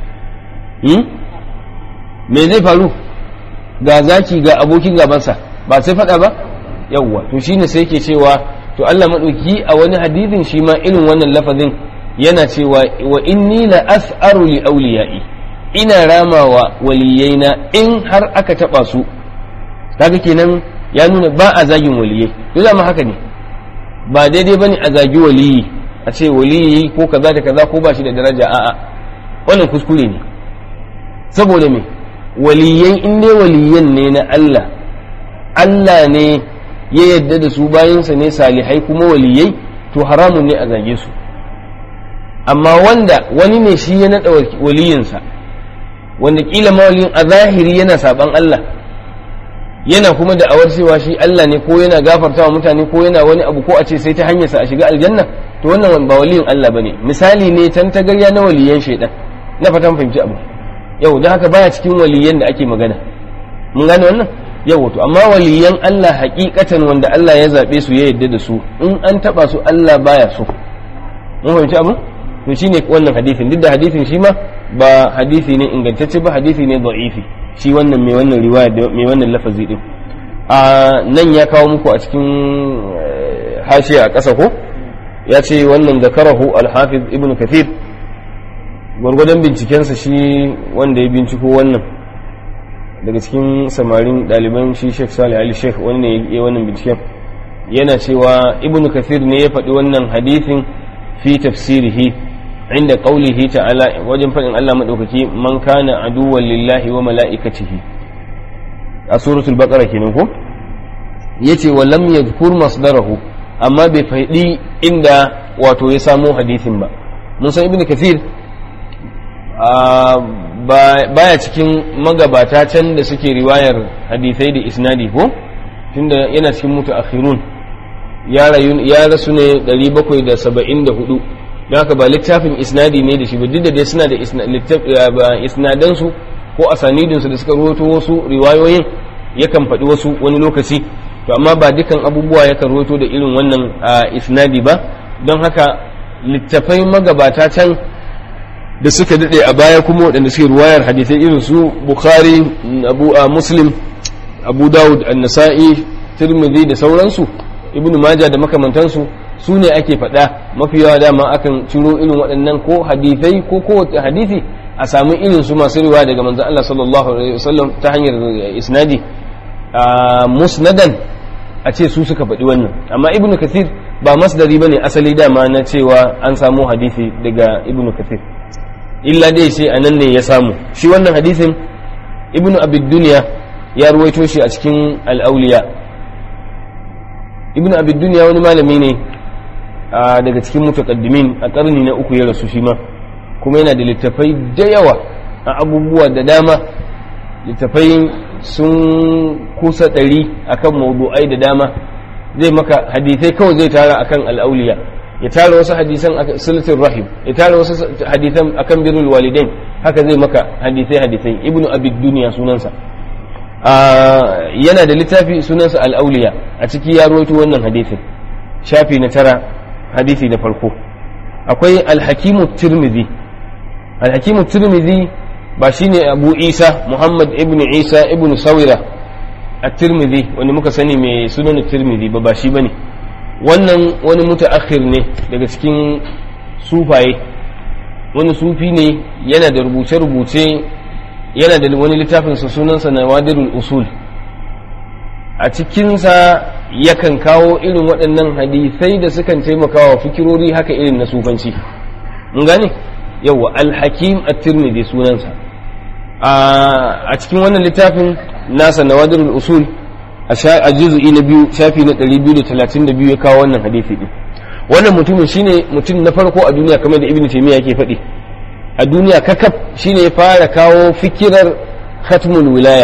me zai faru ga zaki ga abokin gabansa ba sai faɗa ba yawwa to shine sai yake cewa to Allah maɗauki a wani hadithin shi ma irin wannan lafazin yana cewa wa inni la as'aru li awliya'i ina ramawa waliyaina in har aka taɓa su kaga kenan ya nuna ba a zagin waliyai to zama haka ne ba daidai bane a zagi waliyi a ce waliyi ko kaza da kaza ko ba shi da daraja a'a wannan kuskure ne saboda me waliyai in dai waliyan ne na Allah Allah ne ya yadda da su bayansa ne salihai kuma waliyai to haramun ne a zage su amma wanda wani ne shi ya naɗa waliyinsa wanda kila mawaliyin a zahiri yana saban Allah yana kuma da awar cewa shi Allah ne ko yana gafarta wa mutane ko yana wani abu ko a ce sai ta hanyarsa a shiga aljanna to wannan ba waliyin Allah bane misali ne tantagarya na waliyan shaidan na fatan fahimci abu yau da haka baya cikin waliyan da ake magana mun gane wannan yau to amma waliyan Allah hakikatan wanda Allah ya zabe su ya yadda da su in an taba su Allah baya so mun fahimci abu to shine wannan hadisin duk da hadisin shi ma ba hadisi ne ingantacce ba hadisi ne da'ifi shi wannan mai wannan riwaya mai wannan lafazi din a nan ya kawo muku a cikin hashiya a ƙasa ko ya ce wannan zakarahu al-hafiz ibn kathir gwargwadon bincikensa shi wanda ya binciko wannan daga cikin samarin ɗaliban shi sheikh salih ali sheikh wani ne ya wannan binciken yana cewa ibn kathir ne ya faɗi wannan hadithin fi tafsirihi inda qaulihi ta'ala wajen faɗin Allah madaukaki man kana aduwwan lillahi wa mala'ikatihi a suratul baqara kenan ko yace wa lam yadhkur masdarahu amma bai faɗi inda wato ya samo hadithin ba mun san ibn kathir baya cikin magabata can da suke riwayar hadisai da isnadi ko tunda yana cikin mutu akhirun ya rasu ne 774 don haka ba littafin isnadi ne da shi ba duk da dai suna da isnadansu ko asanidinsu da suka ruwato wasu riwayoyin yakan faɗi wasu wani lokaci to amma ba dukan abubuwa yakan ruwato da irin wannan isnadi ba don haka littafai magabata can da suka daɗe a baya kuma waɗanda suke ruwayar hadisai irin su bukhari abu a muslim abu dawud an-nasa'i tirmidhi da sauransu ibnu majah da makamantansu su ne ake faɗa mafi yawa dama akan ciro irin waɗannan ko hadisai ko kowace hadisi a samu irin su masu riwaya daga manzon Allah sallallahu alaihi wasallam ta hanyar isnadi musnadan a ce su suka faɗi wannan amma ibnu kathir ba masdari bane asali dama na cewa an samu hadisi daga ibnu kathir illa dai sai a nan ne ya samu shi wannan hadisin ibnu abid duniya ya ruwaito shi a cikin al'auliya ibnu abid duniya wani malami ne daga cikin mutakaddimin a karni na uku ya rasu shi ma kuma yana da littafai da yawa a abubuwa da dama littafai sun kusa ɗari akan maudu'ai da dama zai maka hadisai kawai zai tara akan al'auliya ya tara wasu hadisan akan silatul rahim ya tara wasu hadisan akan birrul walidain haka zai maka hadisai hadisai ibnu abid duniya sunansa yana da littafi sunansa al-auliya a ciki ya rawaito wannan hadisin shafi na tara hadisi na farko akwai al-hakimu tirmidhi al-hakimu tirmidhi ba shine abu isa muhammad ibnu isa ibnu sawira at-tirmidhi wanda muka sani mai sunan tirmidhi ba ba shi bane wannan wani mutaakhir ne daga cikin sufaye wani sufi ne yana da rubuce-rubuce yana da wani littafinsa sunansa na wadirul usul a cikinsa yakan kawo irin waɗannan hadisai da sukan taimakawa fikirori haka irin na sufanci mun gane yawa alhakim at-tirmidhi sunansa a cikin wannan littafin nasa na wadirul usul a juzu'i na biyu shafi na 232 ya kawo wannan hadisi din wannan mutumin shine mutum na farko a duniya kamar da ibnu taymiya yake faɗi a duniya kakaf shine ya fara kawo fikirar khatmul wilaya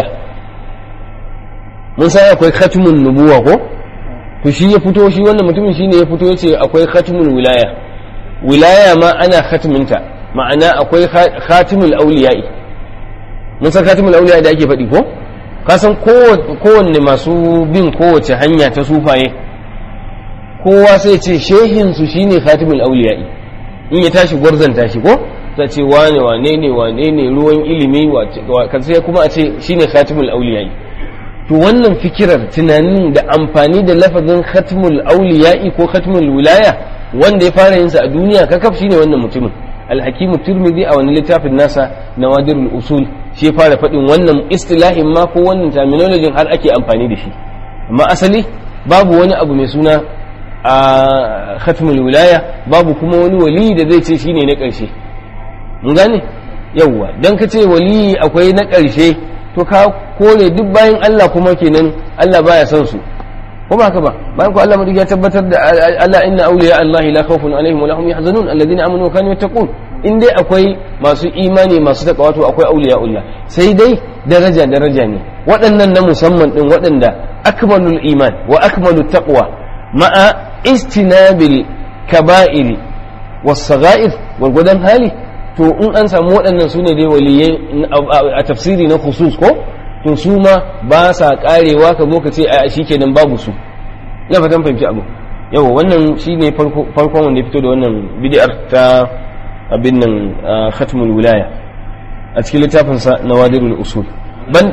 mun san akwai khatmun nubuwa ko to shi ya fito shi wannan mutumin shine ya fito yace akwai khatmul wilaya wilaya ma ana khatminta ma'ana akwai khatimul auliya'i mun san khatimul auliya'i da ake faɗi ko ka san kowanne masu bin kowace hanya ta sufaye kowa sai ce shehinsu shine khatimul auliya'i in ya tashi gwarzanta shi ko ta ce wane wane ne wane ne ruwan ilimi kan sai kuma a ce shine khatimul auliya'i to wannan fikirar tunanin da amfani da lafazin khatimul auliya'i ko khatimul wilaya wanda ya fara yin sa a duniya kakaf shine wannan mutumin alhakimu turmidi a wani littafin nasa nawadirul usul shi fara faɗin wannan istilahin ma ko wannan terminology har ake amfani da shi amma asali babu wani abu mai suna a khatmul wilaya babu kuma wani wali da zai ce shine na ƙarshe mun gane yawwa dan ka ce wali akwai na ƙarshe to ka kore duk bayan Allah kuma kenan Allah baya son su ko ba haka ba bayan ko Allah madauki ya tabbatar da Allah inna awliya Allah la khawfun alaihim wa lahum yahzanun alladhina amanu wa kanu yattaqun in dai akwai masu imani masu takawa to akwai awliya Allah sai dai daraja daraja ne waɗannan na musamman din waɗanda akmalul iman wa akmalut taqwa ma'a istinabil kaba'iri was sagha'ir gwargwadon hali to in an samu waɗannan su ne dai waliyai a tafsiri na khusus ko to su ma ba sa karewa ka zo ka ce a shi kenan babu su ya fatan fahimci abu yawa wannan shi ne farkon wanda ya fito da wannan bid'ar ta abin nan khatmul wilaya a cikin littafinsa na wadirul usul ban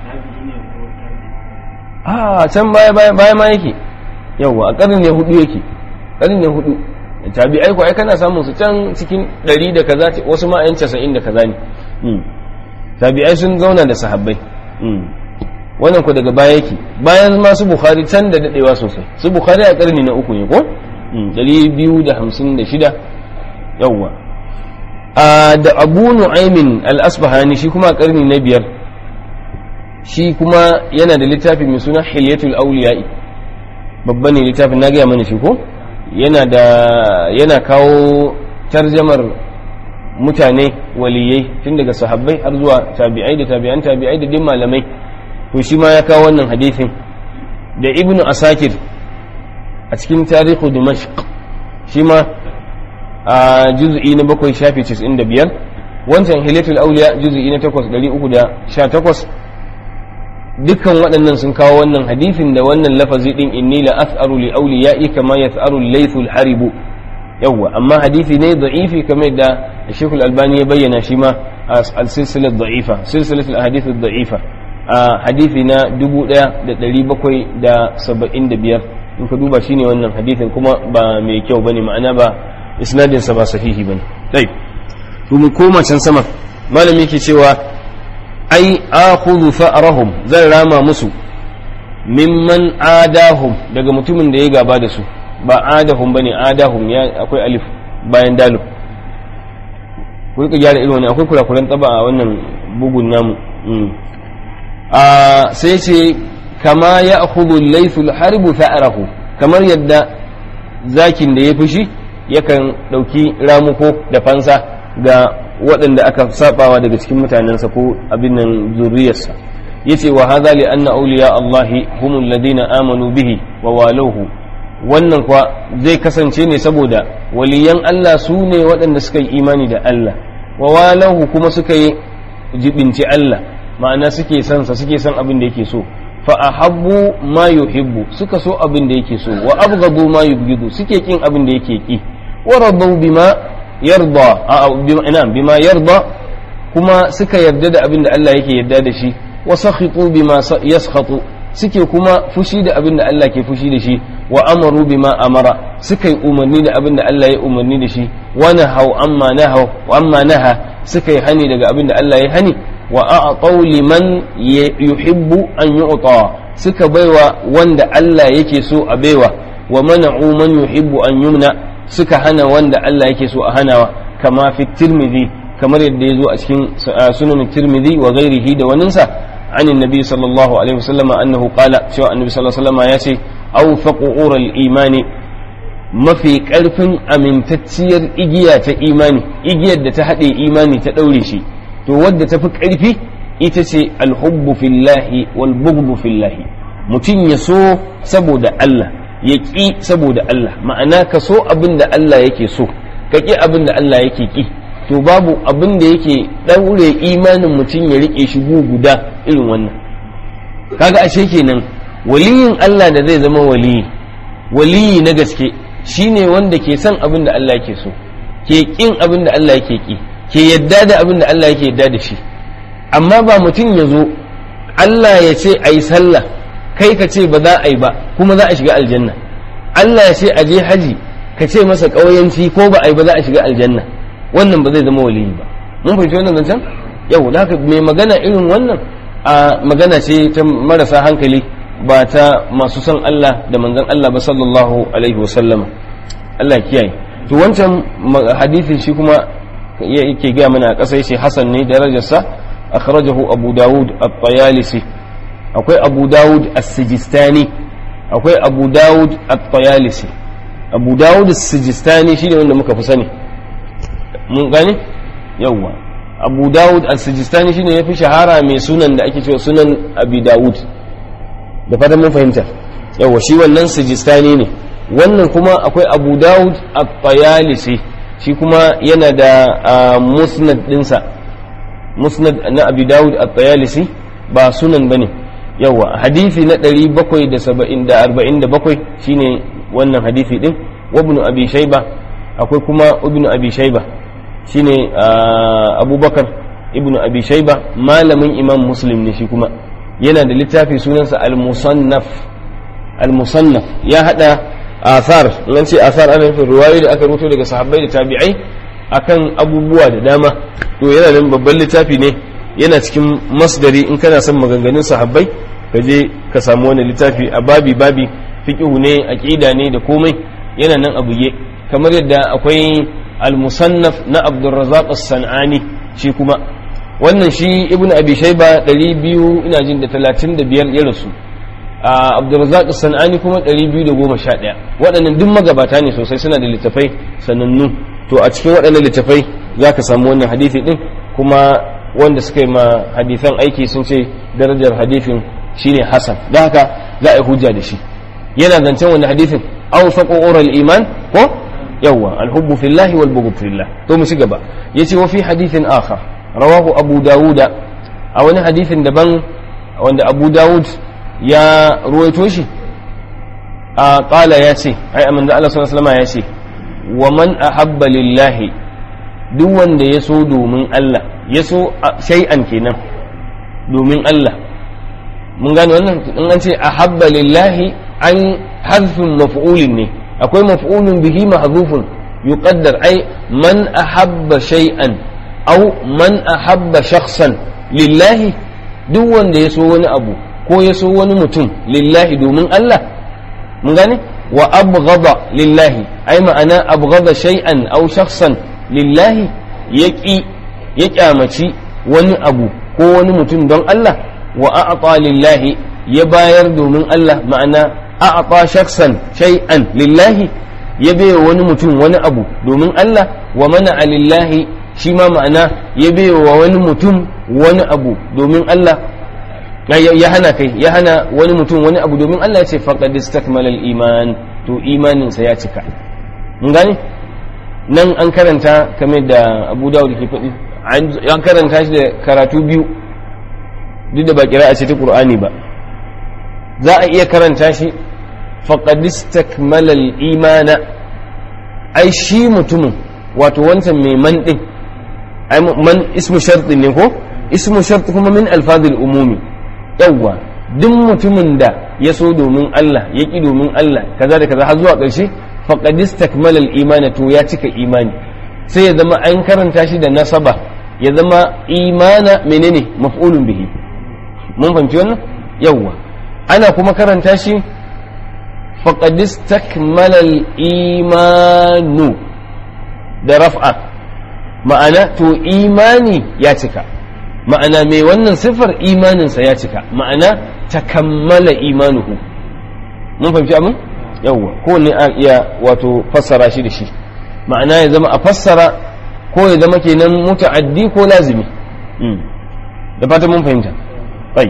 a can baya baya ma yake yawa a karni ne hudu yake karni ne hudu tabi'ai ko ai kana samun su can cikin ɗari da kaza wasu ma yan casa'in da kaza ne tabi'ai sun zauna da sahabbai wannan ku daga baya yake bayan ma su bukhari can da dadewa sosai su bukhari a karni na uku ne ko dari biyu da hamsin da shida yawwa da abu nu'aymin al-asbahani shi kuma a karni na biyar shi kuma yana da littafi mai suna hilyatul auliya'i babba ne littafin na gaya mana shi ko yana da yana kawo tarjamar mutane waliyai tun daga sahabbai har zuwa tabi'ai da tabi'an tabi'ai da din malamai to shi ma ya kawo wannan hadisin da ibnu asakir a cikin tarihu dimashq shi ma a juz'i na bakwai shafi 95 wancan hilatul auliya juz'i na 8 318 dukkan waɗannan sun kawo wannan hadisin da wannan lafazi din inni la as'aru li awliya'i kama yas'aru al-laythu al-haribu yawwa amma hadisi ne da'ifi kamar da Sheikh Al-Albani ya bayyana shi ma al-silsilah da'ifa silsilah al-ahadith ad-da'ifa a hadisi na 1775 in ka duba shine wannan hadisin kuma ba mai kyau bane ma'ana ba isnadin sa ba sahihi bane dai to mu koma can sama malami yake cewa ai akhudhu fa'rahum zan rama musu mimman adahum daga mutumin da ya gaba da su ba adahum bane adahum ya akwai alif bayan dalu ku rika gyara irin wani akwai kurakuran taba a wannan bugun namu a sai ce kama ya akhudhu laythul harbu fa'rahu kamar yadda zakin da ya fushi yakan dauki ramuko da fansa ga waɗanda aka sabawa daga cikin mutanensa ko abin nan zuriyarsa yace wa hadha li anna awliya allahi humul ladina amanu bihi wa waluhu wannan kuwa zai kasance ne saboda waliyan Allah su ne waɗanda suka yi imani da Allah wa walahu kuma suka yi jibinci Allah ma'ana suke son sa suke son abin da yake so fa ahabbu ma yuhibbu suka so abin da yake so wa abghadu ma yubghidu suke kin abin da yake ki wa radu bima yarda a bima ina bima yarda kuma suka yarda da abin da Allah yake yarda da shi wa sakhitu bima yaskhatu suke kuma fushi da abin da Allah ke fushi da shi wa amaru bima amara suka yi umarni da abin da Allah ya umarni da shi wa nahau amma nahau wa amma naha suka yi hani daga abin da Allah ya hani wa a'tau liman yuhibbu an yu'ta suka baiwa wanda Allah yake so a baiwa wa mana'u man yuhibbu an yumna suka hana wanda Allah yake so a hanawa kama fi tirmidhi kamar yadda ya zo a cikin sunan tirmidhi wa ghairihi da waninsa عن النبي صلى الله عليه وسلم أنه قال شو النبي صلى الله عليه وسلم ياتي أوثق أور الإيمان ما في كلف أمن تتسير إجيا إيماني إجيا تحدي إيماني تدوري شي تود تفك عرفي إتسي الحب في الله والبغض في الله متين يسو سبود الله يكي سبود الله معناه كسو أبن الله يكي سو كي أبن الله يكي كي to babu abin da yake ɗaure imanin mutum ya riƙe shi guda irin wannan kaga ashe kenan waliyin Allah da zai zama waliyi waliyi na gaske shine wanda ke son abin da Allah yake so ke kin abin da Allah yake ki ke yadda da abin da Allah yake yadda da shi amma ba mutum ya zo Allah ya ce a yi sallah kai ka ce ba za a yi ba kuma za a shiga aljanna Allah ya ce a je haji ka ce masa ƙauyanci ko ba a yi ba za a shiga aljanna wannan ba zai zama waliyi ba mun fahimci wannan zancen yau da haka mai magana irin wannan a magana ce ta marasa hankali ba ta masu son Allah da manzon Allah ba sallallahu alaihi wa sallama Allah kiyaye to wancan hadisin shi kuma yake gaya mana a ƙasa yace hasan ne darajarsa akhrajahu abu dawud at-tayalisi akwai abu dawud as-sijistani akwai abu dawud at-tayalisi abu dawud as-sijistani shine wanda muka fi sani mun gane yawwa abu dawud as-sijistani shine yafi shahara mai sunan da ake cewa sunan abi dawud da fatan mun fahimta yawwa shi wannan sijistani ne wannan kuma akwai abu dawud at-tayalisi shi kuma yana da musnad dinsa musnad na abi dawud at-tayalisi ba sunan bane yawa hadisi na 747 shine wannan hadisi din wa ibn abi shayba akwai kuma ibn abi shayba shine abubakar ibn abi shayba malamin imam muslim ne shi kuma yana da littafi sunansa al-musannaf al-musannaf ya hada athar nan ce athar ana nufin ruwayoyi da aka rubuto daga sahabbai da tabi'ai akan abubuwa da dama to yana nan babban littafi ne yana cikin masdari in kana son maganganun sahabbai ka je ka samu wani littafi a babi babi fiqhu ne aqida ne da komai yana nan a buge kamar yadda akwai al-musannaf na Abdurrazzaq as-Sanani shi kuma wannan shi Ibn Abi Shayba 200 ina jin da 35 ya rasu a Abdurrazzaq as-Sanani kuma 211 waɗannan duk magabata ne sosai suna da littafai sanannu to a cikin waɗannan littafai zaka samu wannan hadisi din kuma wanda suka yi ma hadithan aiki sun ce darajar hadithin shine hasan da haka za a yi hujja da shi yana zancen wani hadithin aw faqu ural iman ko yawa alhubbu fillahi wal bughd fillah to mu ci gaba yace wa fi hadithin akhar rawahu abu dawuda a wani hadithin daban wanda abu dawud ya ruwaito shi a qala ya ce ai amanda Allah sallallahu alaihi wasallam ya ce wa man ahabba lillahi duk wanda ya so domin Allah ya so shay'an kenan domin Allah mun gane wannan in an ce ahabba lillahi an hazfin maf'ulin ne akwai maf'ulun bihi mahzufun yuqaddar ai man ahabba shay'an aw man ahabba shakhsan lillahi duk wanda ya so wani abu ko ya so wani mutum lillahi domin Allah mun gane wa abghada lillahi ai ma'ana abghada shay'an aw shakhsan lillahi ya ƙi ya ƙyamaci wani abu ko wani mutum don Allah wa a'ata lillahi ya bayar domin Allah ma'ana a'ata shaksan shay'an lillahi ya baiwa wani mutum wani abu domin Allah wa mana lillahi shi ma ma'ana ya baiwa wani mutum wani abu domin Allah ya hana kai ya hana wani mutum wani abu domin Allah ya ce faqad istakmala al-iman to imaninsa ya cika mun gane nan an karanta kamar da abu dawud ke faɗi an karanta shi da karatu biyu duk da ba kira a ce ta ƙur'ani ba za a iya karanta shi faƙadis takmalal imana ai shi mutumin wato wancan mai man ɗin ai man ismu sharɗin ne ko ismu sharɗi kuma min alfazil umumi yawwa duk mutumin da ya so domin Allah ya ƙi domin Allah kaza da kaza har zuwa ƙarshe faqad istakmala al-imana to ya cika imani sai ya zama an karanta shi da nasaba ya zama imana menene maf'ulun bihi mun fahimci wannan yawwa ana kuma karanta shi faqad istakmala al-imanu da raf'a ma'ana to imani ya cika ma'ana mai wannan siffar imaninsa ya cika ma'ana takammala imanuhu mun fahimci abin yawwa ko ne a iya wato fassara shi da shi ma'ana ya zama a fassara ko ya zama kenan muta'addi ko lazimi da fatan mun fahimta bai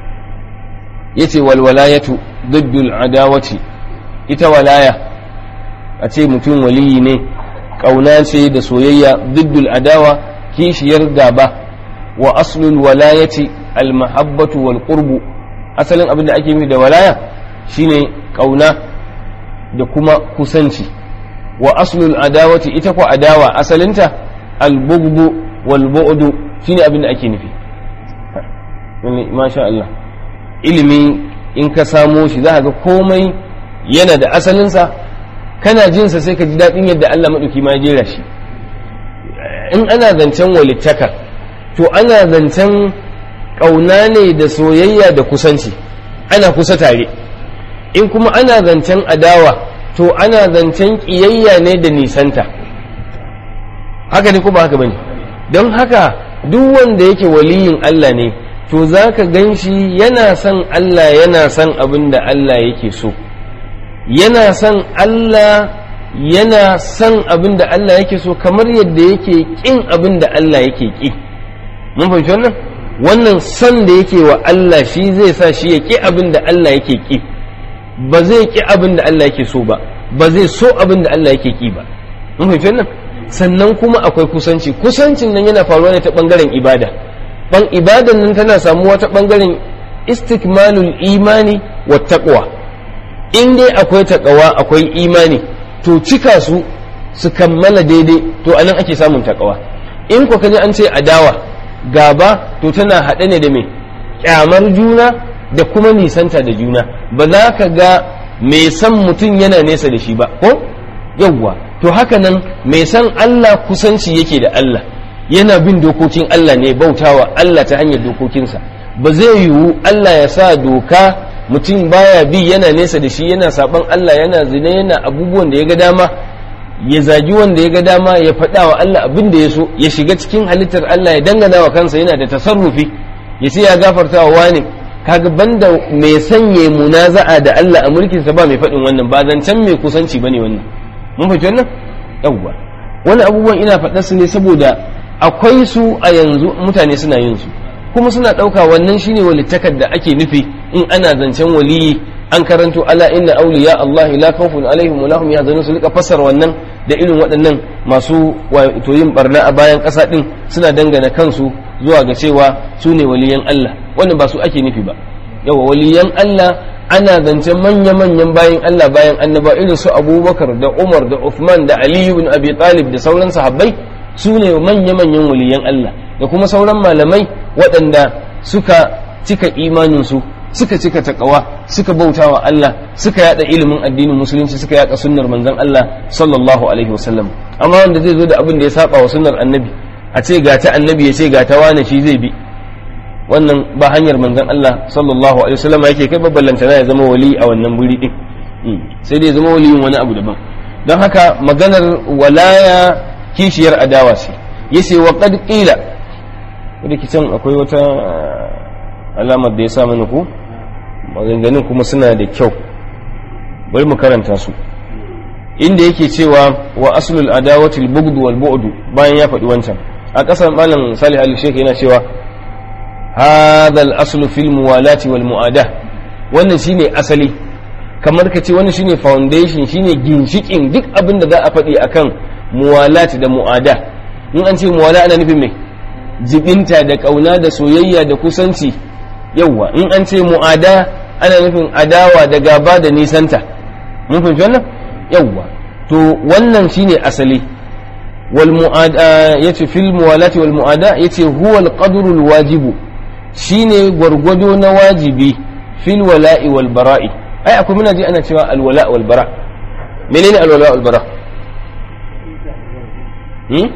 yace wal walayatu diddul adawati ita walaya a ce mutum waliyi ne kauna ce da soyayya diddul adawa kishiyar gaba wa aslul walayati al mahabbatu wal qurbu asalin abin da ake nufi da walaya shine kauna da kuma kusanci wa aslul adawati ita ko adawa asalinta albugdu wal bu'du shine abin da ake nufi masha Allah ilimi in ka samo shi za ga komai yana da asalinsa kana jinsa sai ka ji daɗin yadda Allah maɗauki ma jera shi in ana zancen walittaka to ana zancen ƙauna ne da soyayya da kusanci ana kusa tare in kuma ana zancen adawa to ana zancen ƙiyayya ne da nisanta haka ne kuma haka bane don haka duk wanda yake waliyin Allah ne to za ka gan shi yana son Allah yana son abin da Allah yake so yana son Allah yana son abin da Allah yake so kamar yadda yake ƙin abin da Allah yake ƙi mun fahimci wannan wannan son da yake wa Allah shi zai sa shi ya ƙi abin da Allah yake ƙi ba zai ƙi abin da Allah yake so ba ba zai so abin da Allah yake ƙi ba mun fahimci wannan sannan kuma akwai kusanci kusancin nan yana faruwa ne ta bangaren ibada ban ibadan nan tana samuwa ta bangaren istikmalul imani wa taqwa in dai akwai taqwa akwai imani to cika su su kammala daidai to anan ake samun taqwa in ko kaje an ce adawa gaba to tana haɗe ne da me kyamar juna da kuma nisanta da juna ba za ka ga mai san mutum yana nesa da shi ba ko yawwa to haka nan mai san Allah kusanci yake da Allah yana bin dokokin Allah ne bautawa Allah ta hanyar dokokinsa ba zai yiwu Allah ya sa doka mutum baya bi yana nesa da shi yana saban Allah yana zina yana abubuwan da ya ga dama ya zagi wanda ya ga dama ya faɗa wa Allah abin da ya so ya shiga cikin halittar Allah ya dangana wa kansa yana da tasarrufi ya ce ya gafarta wa wani kaga banda mai sanye munaza'a da Allah a mulkinsa ba mai faɗin wannan ba zancen mai kusanci bane wannan mun fahimci wannan yawwa wani abubuwan ina faɗa su ne saboda akwai su a yanzu mutane suna yin su kuma suna ɗauka wannan shine walittakar da ake nufi in ana zancen waliyi an karanto ala inna awliya Allah la khawfun alaihim wa lahum yahzanun su rika fassara wannan da irin waɗannan masu wato yin barna a bayan ƙasa din suna dangana kansu zuwa ga cewa su ne waliyan Allah wannan ba su ake nufi ba yawa waliyan Allah ana zancen manya-manyan bayan Allah bayan annaba irin su abubakar da umar da uthman da aliyu bin abi talib da sauran sahabbai su ne manya-manyan waliyan Allah da kuma sauran malamai waɗanda suka cika imaninsu suka cika takawa suka bauta wa Allah suka yada ilimin addinin musulunci suka yada sunnar manzon Allah sallallahu alaihi wasallam amma wanda zai zo da abin da ya saba wa sunnar annabi a ce ga ta annabi ya ce ga ta wane shi zai bi wannan ba hanyar manzon Allah sallallahu alaihi wasallam yake kai babbalanta ya zama wali a wannan guri din sai dai zama waliyin wani abu daban don haka maganar walaya kishiyar adawa ce yace wa qad qila da kicin akwai wata alamar da ya sa mana ku maganganun kuma suna da kyau bari mu karanta su inda yake cewa wa aslul adawati al-bughd wal bu'd bayan ya faɗi wancan a ƙasar malam salih al-sheikh yana cewa hadha al-aslu fil muwalati wal mu'ada wannan shine asali kamar ka ce wannan shine foundation shine ginshikin duk abin da za a faɗi akan muwalati da mu'ada in an ce muwala ana nufin me jibinta da kauna da soyayya da kusanci yawwa in an ce mu'ada ana nufin adawa da gaba da nisanta mun fahimci wannan yawwa to wannan shine asali wal mu'ada yace fil muwalati wal mu'ada yace huwa al qadru al wajibu shine gwargwado na wajibi fil wala'i wal bara'i ai akwai muna ji ana cewa al wala' wal bara menene al wala' wal bara hmm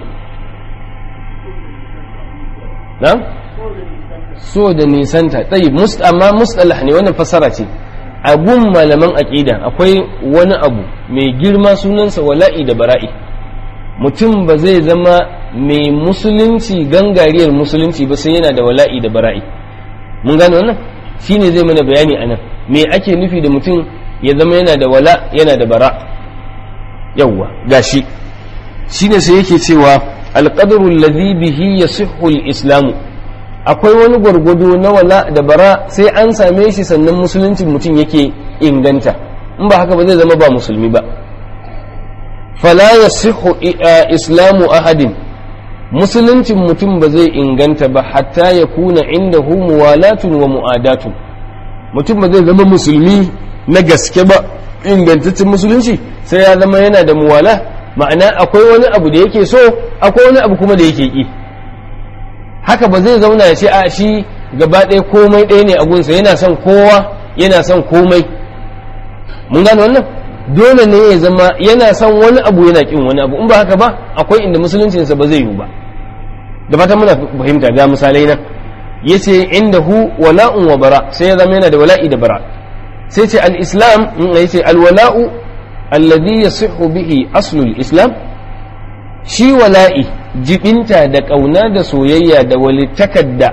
na so da nisanta tsayi amma mustalah ne wannan fassara ce a gun malaman aƙida akwai wani abu mai girma sunansa wala'i da bara'i mutum ba zai zama mai musulunci gangariyar musulunci ba sai yana da wala'i da bara'i mun gane wannan shine zai mana bayani a nan me ake nufi da mutum ya zama yana da wala yana da bara yawwa gashi shine sai yake cewa alqadru alladhi bihi yasihhu al-islamu akwai wani gwargwado na wala da bara sai an same shi sannan musulunci mutum yake inganta in ba haka ba zai zama ba musulmi ba fala yasihu islamu ahadin musuluncin mutum ba zai inganta ba hatta ya kuna indahu muwalatun wa mu'adatun mutum ba zai zama musulmi na gaske ba ingantaccen musulunci sai ya zama yana da muwala ma'ana akwai wani abu da yake so akwai wani abu kuma da yake ki haka ba zai zauna ya ce a shi gaba ɗaya komai ɗaya ne a gunsa yana son kowa yana son komai mun gane wannan dole ne ya zama yana son wani abu yana kin wani abu in ba haka ba akwai inda musuluncinsa ba zai yiwu ba da fatan muna fahimta ga misalai nan yace indahu wala'un wa bara sai ya zama yana da wala'i da bara sai ce al-islam yace al-wala'u alladhi yasihhu bihi aslul islam shi wala'i jibinta da ƙauna da soyayya da walittakar da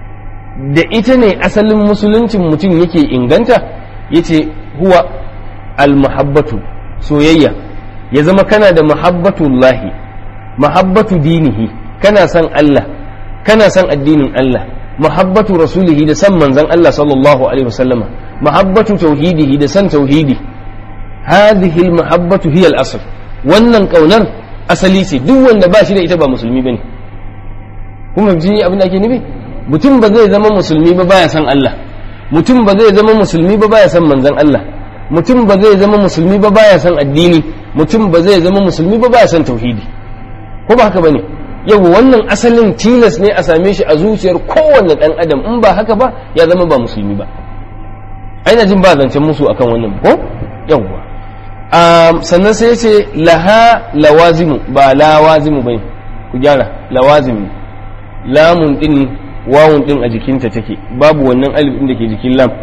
da ita ne asalin musuluncin mutum yake inganta yace huwa almuhabbatu soyayya ya zama kana da muhabbatullahi muhabbatu dinihi kana son Allah kana son addinin Allah muhabbatu rasulihi da san manzon Allah sallallahu alaihi wasallama muhabbatu tauhidihi da san tauhidi hadhihi almuhabbatu hiya al-asl wannan kaunar asali ce duk wanda ba shi da ita ba musulmi bane kuma ji abin da ake nufi mutum ba zai zama musulmi ba baya san Allah mutum ba zai zama musulmi ba baya san manzon Allah mutum ba zai zama musulmi ba baya san addini mutum ba zai zama musulmi ba baya san tauhidi ko ba haka bane yau wannan asalin tilas ne a same shi a zuciyar kowanne dan adam in ba haka ba ya zama ba musulmi ba aina jin ba zancen musu akan wannan ko yawwa sannan sai ya ce laha lawazimu ba lawazimu bai ku gyara lawazimu lamun din wawun din a jikinta take babu wannan alif din da ke jikin lam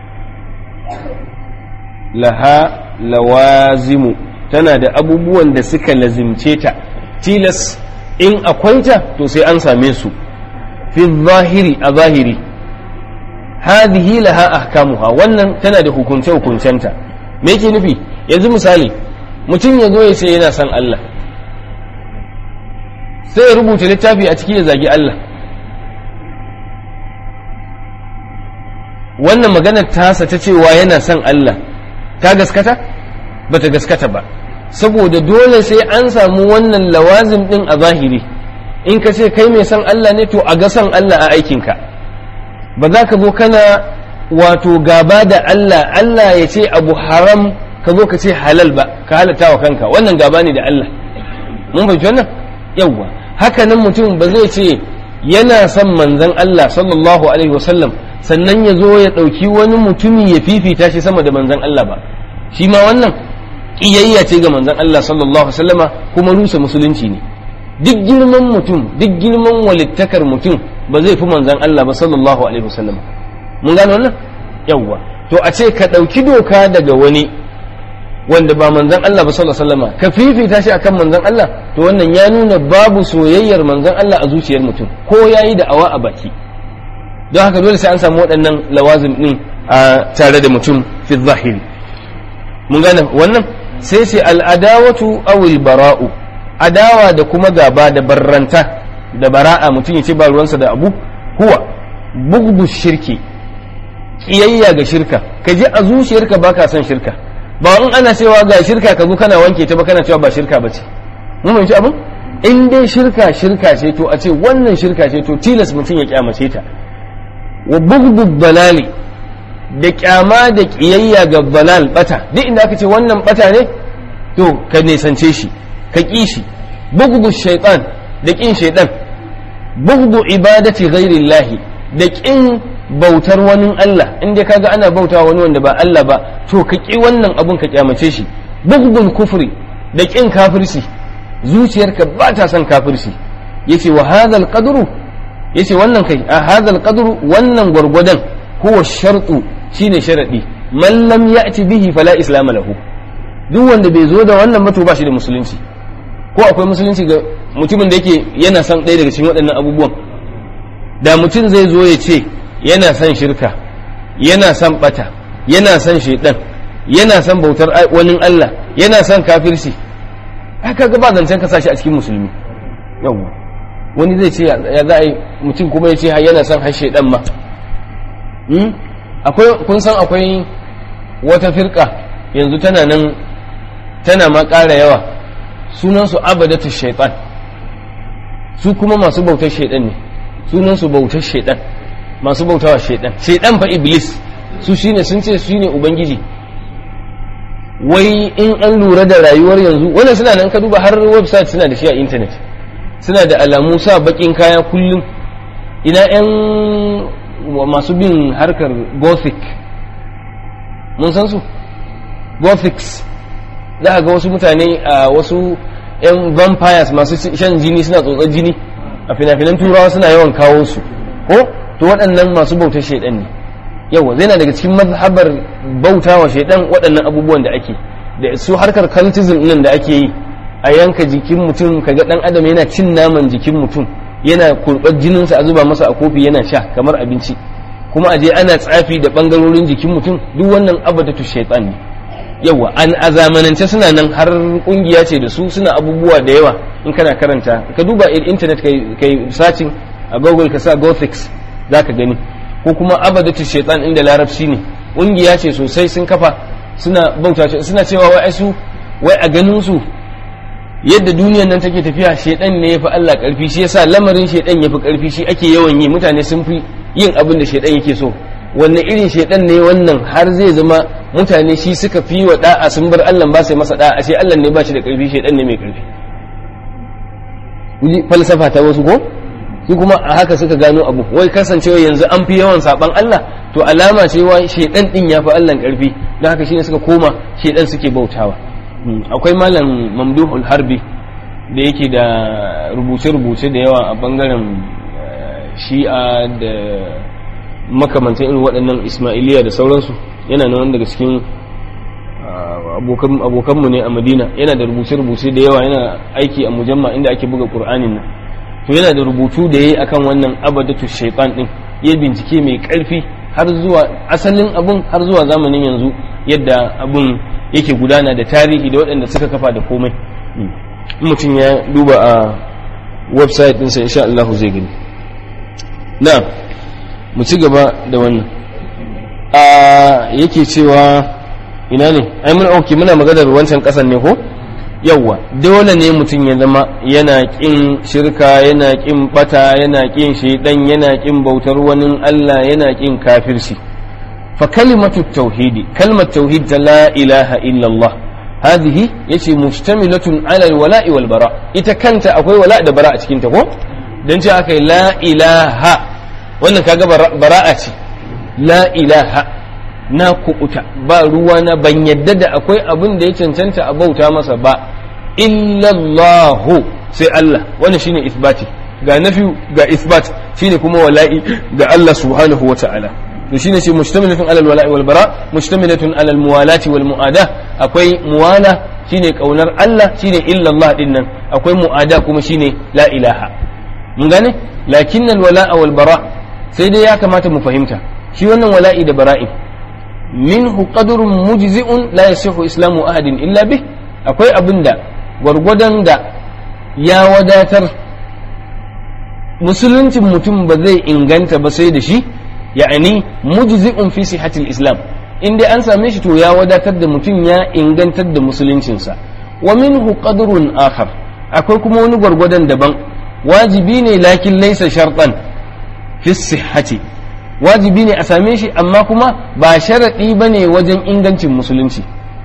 laha lawazimu tana da abubuwan da suka lazimce ta tilas in akwai ta to sai an same su fi zahiri a zahiri hadhihi laha ahkamuha wannan tana da hukunce hukuncenta me yake nufi yanzu misali mutum ya zo ya ce yana son Allah sai ya rubuta littafi a ciki ya zagi Allah wannan maganar tasa ta cewa yana son Allah ta gaskata ba ta gaskata ba saboda dole sai an samu wannan lawazim din a zahiri in ka ce kai mai son Allah ne to a ga son Allah a aikinka ba za ka zo kana wato gaba da Allah Allah ya ce abu haram ka zo ka ce halal ba ka halatta wa kanka wannan gaba ne da Allah mun fahimci wannan yawwa haka nan mutum ba zai ce yana son manzon Allah sallallahu alaihi wasallam sannan ya zo ya ɗauki wani mutumi ya fifita shi sama da manzon Allah ba shi ma wannan ƙiyayya ce ga manzon Allah sallallahu alaihi wasallama kuma rusa musulunci ne duk girman mutum duk girman walittakar mutum ba zai fi manzon Allah ba sallallahu alaihi wasallama mun gane wannan yawwa to a ce ka ɗauki doka daga wani wanda ba manzon Allah ba sallallahu alaihi wasallama ka fifita shi akan manzon Allah to wannan ya nuna babu soyayyar manzon Allah a zuciyar mutum ko yayi da awa a baki don haka dole sai an samu waɗannan lawazim ɗin a tare da mutum fi zahiri mun gane wannan sai sai al'adawatu awil bara'u adawa da kuma gaba da barranta da bara'a mutum ya ce ba ruwansa da abu huwa bugdu shirki kiyayya ga shirka ka ji a zuciyarka baka son shirka ba in ana cewa ga shirka ka zo kana wanke ta ba kana cewa ba shirka ba ce mun fahimci abin in dai shirka shirka ce to a ce wannan shirka ce to tilas mutum ya kyamace ta wa bugdu balali da kyama da kiyayya ga balal bata duk inda aka ce wannan bata ne to ka nisance shi ka ƙi shi bugdu shaitan da ƙin shaitan bugdu ibadati ghairillahi da ƙin bautar wani Allah in dai kaga ana bauta wani wanda ba Allah ba to ka ƙi wannan abun ka kyamace shi bugdul kufri da ƙin kafirci zuciyarka ba ta son kafirci yace wa hadhal qadru yace wannan kai a hadhal qadru wannan gwargwadon huwa shartu shine sharadi man lam ya'ti bihi fala islam lahu duk wanda bai zo da wannan mato ba shi da musulunci ko akwai musulunci ga mutumin da yake yana son ɗaya daga cikin waɗannan abubuwan da mutum zai zo ya ce yana son shirka yana son bata yana son shaidan yana son bautar wani Allah yana son kafirci haka ga ba zancen ka shi a cikin musulmi yawwa wani zai ce ya za a yi mutum kuma ya ce yana son har shaidan ma akwai kun san akwai wata firka yanzu tana nan tana ma ƙara yawa sunansu abadatu shaitan su kuma masu bautar shaidan ne sunansu bautar shaidan masu bautawa shaidan shaidan fa iblis su shine sun ce su ne ubangiji wai in an lura da rayuwar yanzu wannan suna nan ka duba har website suna da shi a intanet suna da alamu sa bakin kaya kullum ina yan masu bin harkar gothic mun san su gothics za a ga wasu mutane a wasu 'yan vampires masu shan jini suna tsotsar jini a fina-finan turawa suna yawan kawo su ko to waɗannan masu bautar shaidan ne yawa zai na daga cikin mazhabar bauta wa shaidan waɗannan abubuwan da ake da su harkar cultism nan da ake yi a yanka jikin mutum kaga ɗan adam yana cin naman jikin mutum yana kurɓar jininsa a zuba masa a kofi yana sha kamar abinci kuma aje ana tsafi da ɓangarorin jikin mutum duk wannan abadatu shaitan ne yawa an a zamanance suna nan har kungiya ce da su suna abubuwa da yawa in kana karanta ka duba internet kai searching a google ka sa gothics za ka gani ko kuma abadatu shaitan inda larabci ne kungiya ce sosai sun kafa suna bauta suna cewa wai su wai a ganin su yadda duniyar nan take tafiya shaitan ne yafi Allah karfi shi yasa lamarin shaitan yafi karfi shi ake yawan yi mutane sun fi yin abin da shaitan yake so wanne irin shaitan ne wannan har zai zama mutane shi suka fi wa da'a sun bar Allah ba sai masa da'a ashe Allah ne ba shi da karfi shaitan ne mai karfi falsafa ta wasu ko su kuma a haka suka gano abu wai kasancewa yanzu an fi yawan saban Allah to alama ce wa shaitan din ya fi Allah karfi don haka shine suka koma shaitan suke bautawa akwai malam mamduhul harbi da yake da rubuce-rubuce da yawa a bangaren shi'a da makamantan irin waɗannan ismailiya da sauransu yana nan daga cikin abokanmu ne a madina yana da rubuce-rubuce da yawa yana aiki a mujamma inda ake buga ƙur'anin nan to yana da rubutu da ya yi akan wannan abadatu shaitan din ya bincike mai ƙarfi har zuwa asalin abun har zuwa zamanin yanzu yadda abun yake gudana da tarihi da waɗanda suka kafa da komai mutum ya duba a website ɗinsa insha Allah zai gani na mu ci gaba da wannan a yake cewa ina ne ai mun auki muna maganar wancan ƙasan ne ko yawwa dole ne mutum ya zama yana ƙin shirka yana ƙin bata yana ƙin shaidan yana ƙin bautar wani Allah yana ƙin kafirci فكلمة التوحيد كلمة توحيد لا إله إلا الله هذه يتي مشتملة على الولاء والبراء إذا كنت أقول ولاء ده براءة كنت هو دنت أكي لا إله wannan kaga bara'a ce la ilaha na kuɓuta ba ruwana ban yadda da akwai abin da ya cancanta a bauta masa ba illallahu sai Allah wannan shine isbati ga nafi ga isbat shine kuma wala'i ga Allah subhanahu wa ta'ala to shine ce mustamilatun alal wala'i wal bara mustamilatun alal muwalati wal muada akwai muwala shine kaunar Allah shine illa Allah din nan akwai muada kuma shine la ilaha mun gane lakin al wala'a wal bara sai dai ya kamata mu fahimta shi wannan wala'i da bara'i minhu qadrun mujzi'un la yasihu islamu ahadin illa bih akwai abinda gwargwadon da ya wadatar musuluncin mutum ba zai inganta ba sai da shi ya'ani mujzi'un fi sihatil islam in dai an same shi to ya wadatar da mutum ya ingantar da musuluncinsa wa minhu qadrun akhar akwai kuma wani gwargwadon daban wajibi ne lakin laysa shartan fi sihhati wajibi ne a same shi amma kuma ba sharadi bane wajen ingancin musulunci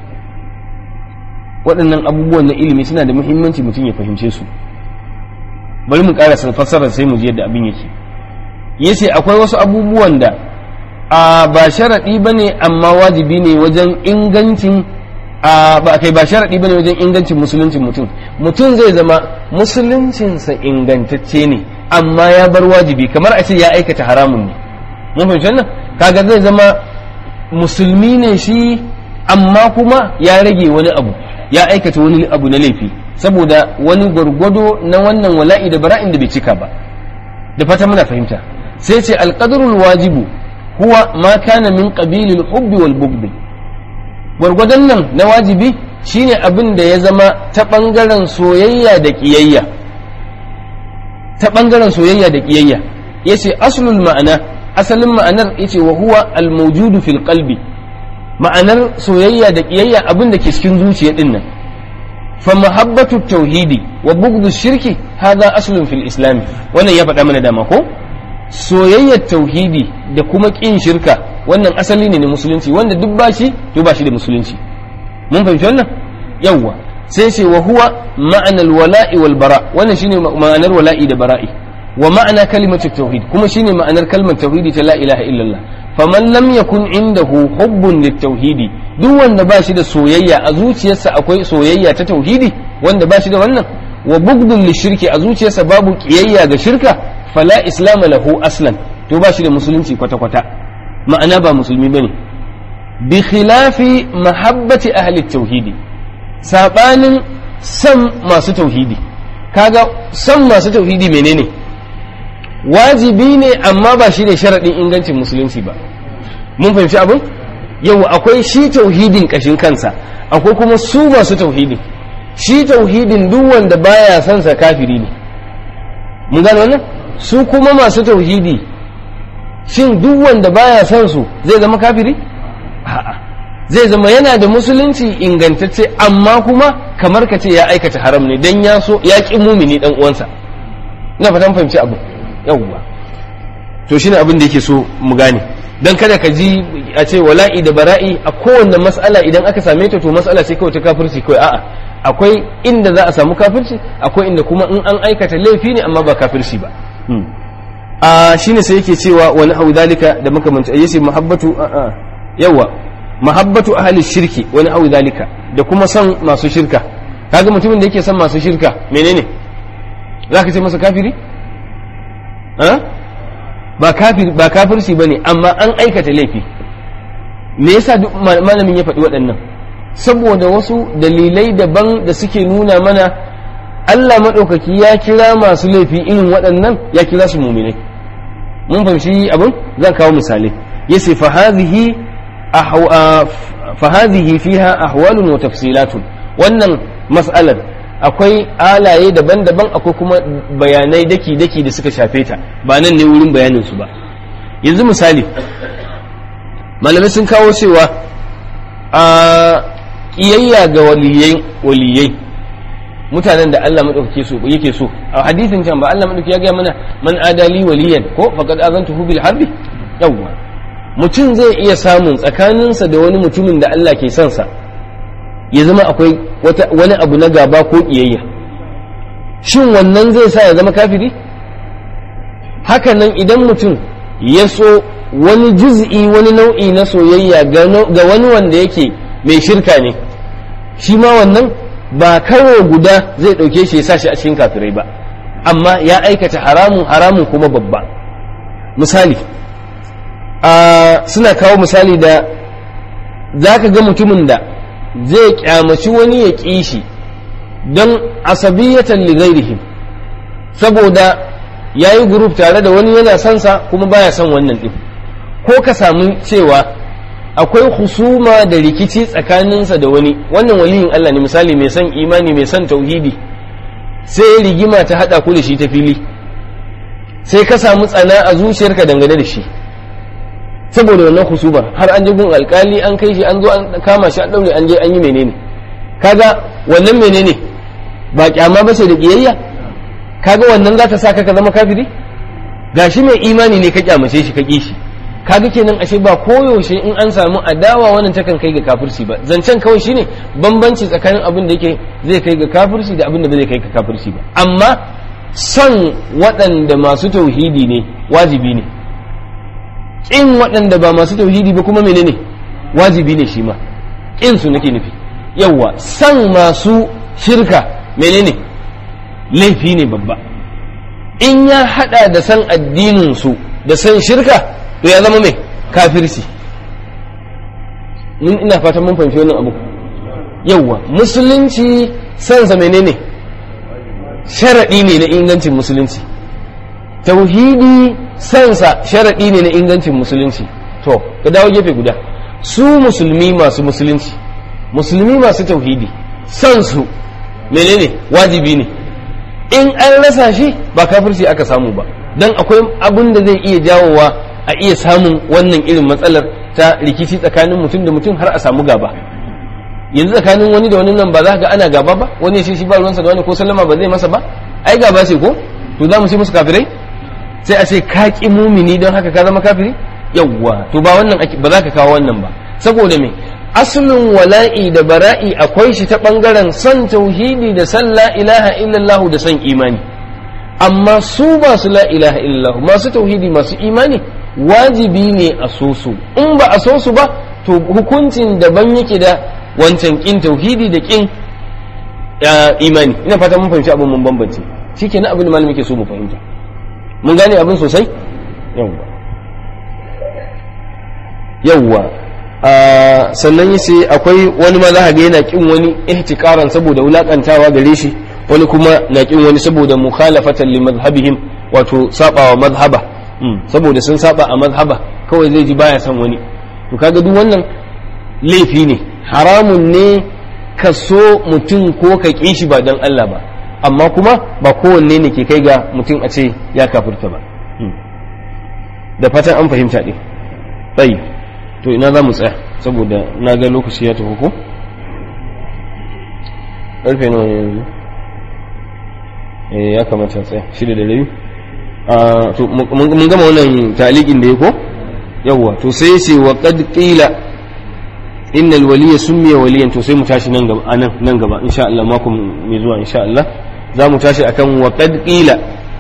waɗannan abubuwan na ilimi suna da muhimmanci mutum ya fahimce su bari mu ƙara fassarar sai mu ji yadda abin yake yace akwai wasu abubuwan da a ba sharaɗi ba ne amma wajibi ne wajen ingancin a ba kai ba sharaɗi ba ne wajen ingancin musuluncin mutum mutum zai zama musuluncinsa ingantacce ne amma ya bar wajibi kamar a ce ya aikata haramun ne mun fahimci wannan kaga zai zama musulmi ne shi amma kuma ya rage wani abu ya aikata wani abu na laifi saboda wani gwargwado na wannan wala'i da bara'in da bai cika ba da fata muna fahimta sai ce alƙadarul wajibu huwa ma kana min qabilil hubbi wal bughd gwargwadon nan na wajibi shine abin da ya zama ta bangaren soyayya da kiyayya ta bangaren soyayya da kiyayya yace aslul ma'ana asalin ma'anar yace wa huwa al mawjudu fil qalbi ma'anar soyayya da kiyayya abin da ke cikin zuciya din nan fa mahabbatu tauhidi wa bughdu shirki hadha aslun fil islam wannan ya faɗa mana dama ko soyayyar tauhidi da kuma ƙin shirka wannan asali ne na musulunci wanda duk ba shi to ba shi da musulunci mun fahimci wannan yawwa sai ce wa huwa ma'anar wala'i wal bara wannan shine ma'anar wala'i da bara'i wa ma'ana kalimatu tauhid kuma shine ma'anar kalmar tauhidi ta la ilaha illallah faman lam yakun indahu hubbun tauhidi duk wanda ba shi da soyayya a zuciyarsa akwai soyayya ta tauhidi wanda ba shi da wannan wa bugdun lishirki a zuciyarsa babu kiyayya ga shirka fala islama lahu aslan to ba shi da musulunci kwata-kwata ma'ana ba musulmi bane bi khilafi mahabbati ahli tauhidi sabanin san masu tauhidi kaga san masu tauhidi menene wajibi ne amma ba shi ne sharaɗin ingancin musulunci ba mun fahimci abin yau akwai shi tauhidin kashin kansa akwai kuma su masu tauhidin shi tauhidin duk wanda baya son sa kafiri ne mun gano wannan su kuma masu tauhidi shin duk wanda baya son su zai zama kafiri a'a zai zama yana da musulunci ingantacce amma kuma kamar ka ce ya aikata haram ne dan ya so ya ki mumini dan uwansa ina fatan fahimci abu yawwa to shine abin da yake so mu gane dan kada ka ji a ce wala'i da bara'i a kowanne mas'ala idan aka same ta to mas'ala ce kawai ta kafirci kawai a'a akwai inda za a samu kafirci akwai inda kuma in an aikata laifi ne amma ba kafirci ba a shine sai yake cewa wani hau dalika da makamanci yace muhabbatu yawa mahabbatu ahli shirki wani hau dalika da kuma son masu shirka kaga mutumin da yake son masu shirka menene zaka ce masa kafiri ba kafir ba kafirci bane amma an aikata laifi me yasa duk malamin ya faɗi waɗannan saboda wasu dalilai daban da suke nuna mana Allah maɗaukaki ya kira masu laifi irin waɗannan ya kira su muminai mun fahimci abin zan kawo misalai yace fa hadhihi fa hadhihi fiha ahwalun wa tafsilatun wannan mas'alar akwai alaye daban-daban akwai kuma bayanai daki-daki da suka shafe ta ba nan ne wurin bayanin su ba yanzu misali malamai sun kawo cewa a kiyayya ga waliyai waliyai mutanen da Allah madaukake so yake so a hadisin can ba Allah madaukake ya ga mana man adali waliyan ko faqad azantuhu bil harbi yawwa mutum zai iya samun tsakaninsa da wani mutumin da Allah ke son sa ya zama akwai wani abu na gaba ko kiyayya shin wannan zai sa ya zama kafiri hakanan idan mutum ya so wani juz'i wani nau'i na soyayya ga wani wanda yake mai shirka ne shi ma wannan ba karo guda zai ɗauke shi ya sa shi a cikin kafirai ba amma ya aikata haramun haramun kuma babba misali suna kawo misali da za ka ga mutumin da zai kyamaci wani ya ƙi shi don asabiyatan lighairihim saboda ya yi group tare da wani yana son sa kuma baya son wannan ɗin ko ka samu cewa akwai husuma da rikici tsakaninsa da wani wannan waliyin Allah ne misali mai son imani mai son tauhidi sai rigima ta haɗa ku da shi ta fili sai ka samu tsana a zuciyarka dangane da shi saboda wannan husubar har an je gun alkali an kai shi an zo an kama shi an daure an je an yi menene kaga wannan menene ba kyama ba ce da kiyayya kaga wannan za ta sa ka zama kafiri gashi mai imani ne ka kyamace shi ka ki shi kaga kenan ashe ba koyaushe in an samu adawa wannan takan kai ga kafirci ba zancen kawai shine bambanci tsakanin abin da yake zai kai ga kafirci da abin da zai kai ga kafirci ba amma son waɗanda masu tauhidi ne wajibi ne ƙin waɗanda ba masu tauhidi ba kuma menene wajibi ne shi ma ƙin su nake nufi yawwa san masu shirka menene laifi ne babba in ya hada da san addinin su da san shirka to ya zama mai kafirci ina fatan mun fahimci wannan abu yawwa musulunci sansa menene sharaɗi ne na ingancin musulunci tauhidi sansa sharaɗi ne na ingancin musulunci to ka dawo gefe guda su musulmi masu musulunci musulmi masu tauhidi sansu menene wajibi ne in an rasa shi ba kafirci aka samu ba don akwai abin da zai iya jawowa a iya samun wannan irin matsalar ta rikici tsakanin mutum da mutum har a samu gaba yanzu tsakanin wani da wani nan ba za ga ana gaba ba wani shi shi ba ruwansa da wani ko sallama ba zai masa ba ai gaba ce ko to za mu ce musu kafirai sai a ce ka ƙi mumini don haka ka zama kafiri yawwa to ba wannan ba za ka kawo wannan ba saboda me aslun wala'i da bara'i akwai shi ta bangaren son tauhidi da san la ilaha illallah da son imani amma su masu la ilaha illallah masu tauhidi masu imani wajibi ne a so su in ba a so su ba to hukuncin daban yake da wancan kin tauhidi da kin imani ina fata mun fahimci abin mun bambance shikenan abin da malami ke so mu fahimta mun gane abin sosai yawwa yawwa sannan yace akwai wani ma za ga yana kin wani ihtikaran saboda wulakantawa gare shi wani kuma na kin wani saboda mukhalafatan li madhhabihim wato sabawa madhhaba saboda sun saba a madhhaba kawai zai ji baya son wani to kaga duk wannan laifi ne haramun ne ka so mutum ko ka ƙi shi ba don Allah ba amma kuma ba kowanne ne ke kai ga mutum a ce ya kafirta ba da fatan an fahimta ɗin tsayi to ina za mu tsaya saboda na ga lokaci ya tafi ko ƙarfe nawa ne yanzu ya kamata tsaya shida da rabi to mun gama wannan talikin da ya ko yawwa to sai ce wa qad qila inna alwaliya summiya waliyan to sai mu tashi nan gaba anan nan gaba insha Allah mako mai zuwa insha Allah za mu tashi akan wa qad qila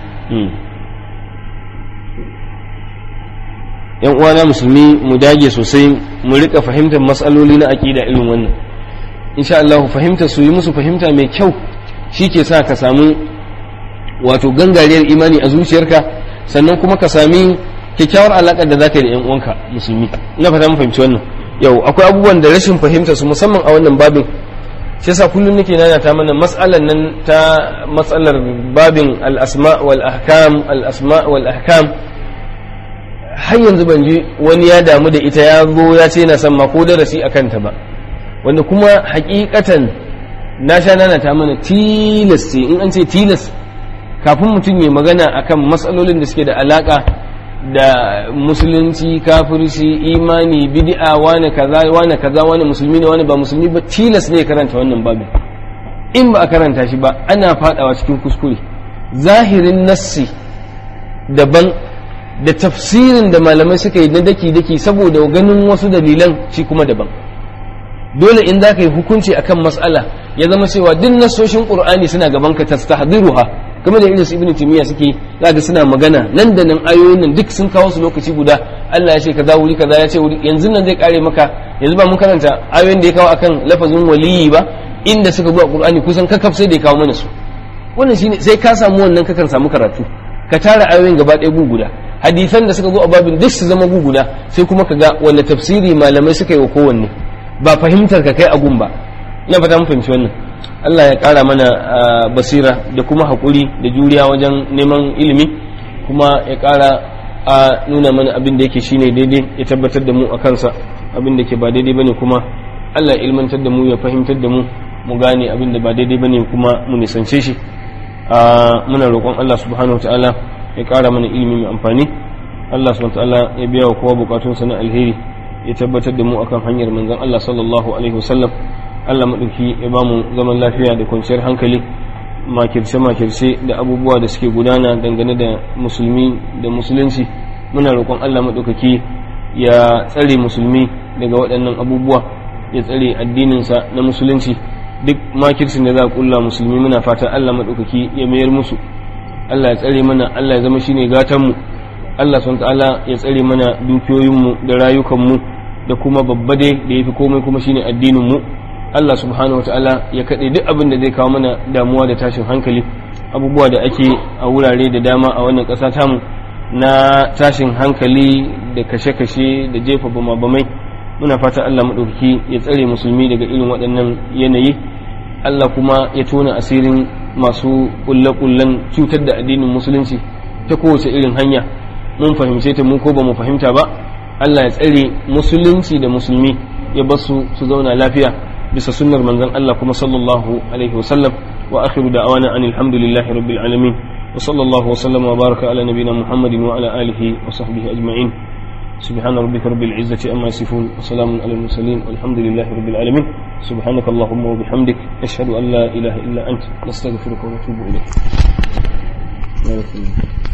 yan uwana musulmi mu dage sosai mu rika fahimtar matsaloli na aqida irin wannan insha Allah fahimta su yi musu fahimta mai kyau shi ke sa ka samu wato gangariyar imani a zuciyarka sannan kuma ka sami kyakkyawar alaƙar da za ka yi da 'yan uwanka musulmi ina fata mun fahimci wannan yau akwai abubuwan da rashin fahimta su musamman a wannan babin shi yasa kullum nake nana ta mana mas'alan nan ta matsalar babin al-asma wal ahkam al-asma wal ahkam har yanzu ban ji wani ya damu da ita ya zo ya ce na san ma ko darasi akan ta ba wanda kuma hakikatan na sha nana ta mana tilas ce in an ce tilas kafin mutum ya magana akan matsalolin da suke da alaka da musulunci kafirci imani bid'a wani kaza wani kaza wani musulmi ne wani ba musulmi ba tilas ne karanta wannan babin in ba a karanta shi ba ana fadawa cikin kuskure zahirin nassi daban da tafsirin da malamai suka yi na daki-daki saboda ganin wasu dalilan shi kuma daban dole in za ka yi hukunci akan matsala ya zama cewa duk nasoshin qur'ani suna gaban ka tastahdiruha kuma da irin su ibnu timiya suke zaka suna magana nan da nan ayoyin nan duk sun kawo su lokaci guda Allah ya ce kaza wuri kaza ya ce wuri yanzu nan zai kare maka yanzu ba mun karanta ayoyin da ya kawo akan lafazin waliyi ba inda suka zo a qur'ani kusan kakaf sai da ya kawo mana su wannan shine sai ka samu wannan kakan samu karatu ka tara ayoyin gaba ɗaya guguda hadisan da suka zo a babin duk su zama guguda sai kuma ka ga wanda tafsiri malamai suka yi wa kowanne ba fahimtar ka kai agun ba ina fata mun fahimci wannan Allah ya ƙara mana basira da kuma haƙuri da juriya wajen neman ilimi kuma ya ƙara a nuna mana abin da yake shine daidai ya tabbatar da mu a kansa abin da ke ba daidai bane kuma Allah ya ilmantar da mu ya fahimtar da mu mu gane abin da ba daidai bane kuma mu nisance shi muna roƙon Allah subhanahu wataala ya ƙara mana ilimi mai amfani Allah subhanahu wataala ya biya wa kowa bukatunsa na alheri ya tabbatar da mu akan hanyar manzon Allah sallallahu alaihi wasallam Allah maɗauki ya ba mu zaman lafiya da kwanciyar hankali makirce-makirce da abubuwa da suke gudana dangane da musulmi da musulunci muna roƙon Allah maɗaukaki ya tsare musulmi daga waɗannan abubuwa ya tsare addininsa na musulunci duk makircin da za a ƙulla musulmi muna fatan Allah maɗaukaki ya mayar musu Allah ya tsare mana Allah ya zama shine gatanmu Allah subhanahu ta'ala ya tsare mana dukiyoyinmu da rayukanmu da kuma babba dai da yafi komai kuma shine addinin mu Allah subhanahu wa ta'ala ya kaɗe duk abin da zai kawo mana damuwa da tashin hankali abubuwa da ake a wurare da dama a wannan ƙasa tamu na tashin hankali da kashe-kashe da jefa bama-bamai muna fata Allah maɗauki ya tsare musulmi daga irin waɗannan yanayi Allah kuma ya tona asirin masu ƙulle-ƙullen cutar da addinin musulunci ta kowace irin hanya mun fahimce ta mun ko ba mu fahimta ba Allah ya tsare musulunci da musulmi ya basu su zauna lafiya bisa sunnar manzon Allah kuma sallallahu alaihi wa sallam wa akhiru da'wana anil hamdulillahi rabbil alamin wa sallallahu wa sallama wa baraka ala nabiyyina Muhammadin wa ala alihi wa sahbihi ajma'in سبحان ربك رب العزة أما يصفون وسلام على المرسلين والحمد لله رب العالمين سبحانك اللهم وبحمدك أشهد أن لا إله إلا أنت نستغفرك ونتوب إليك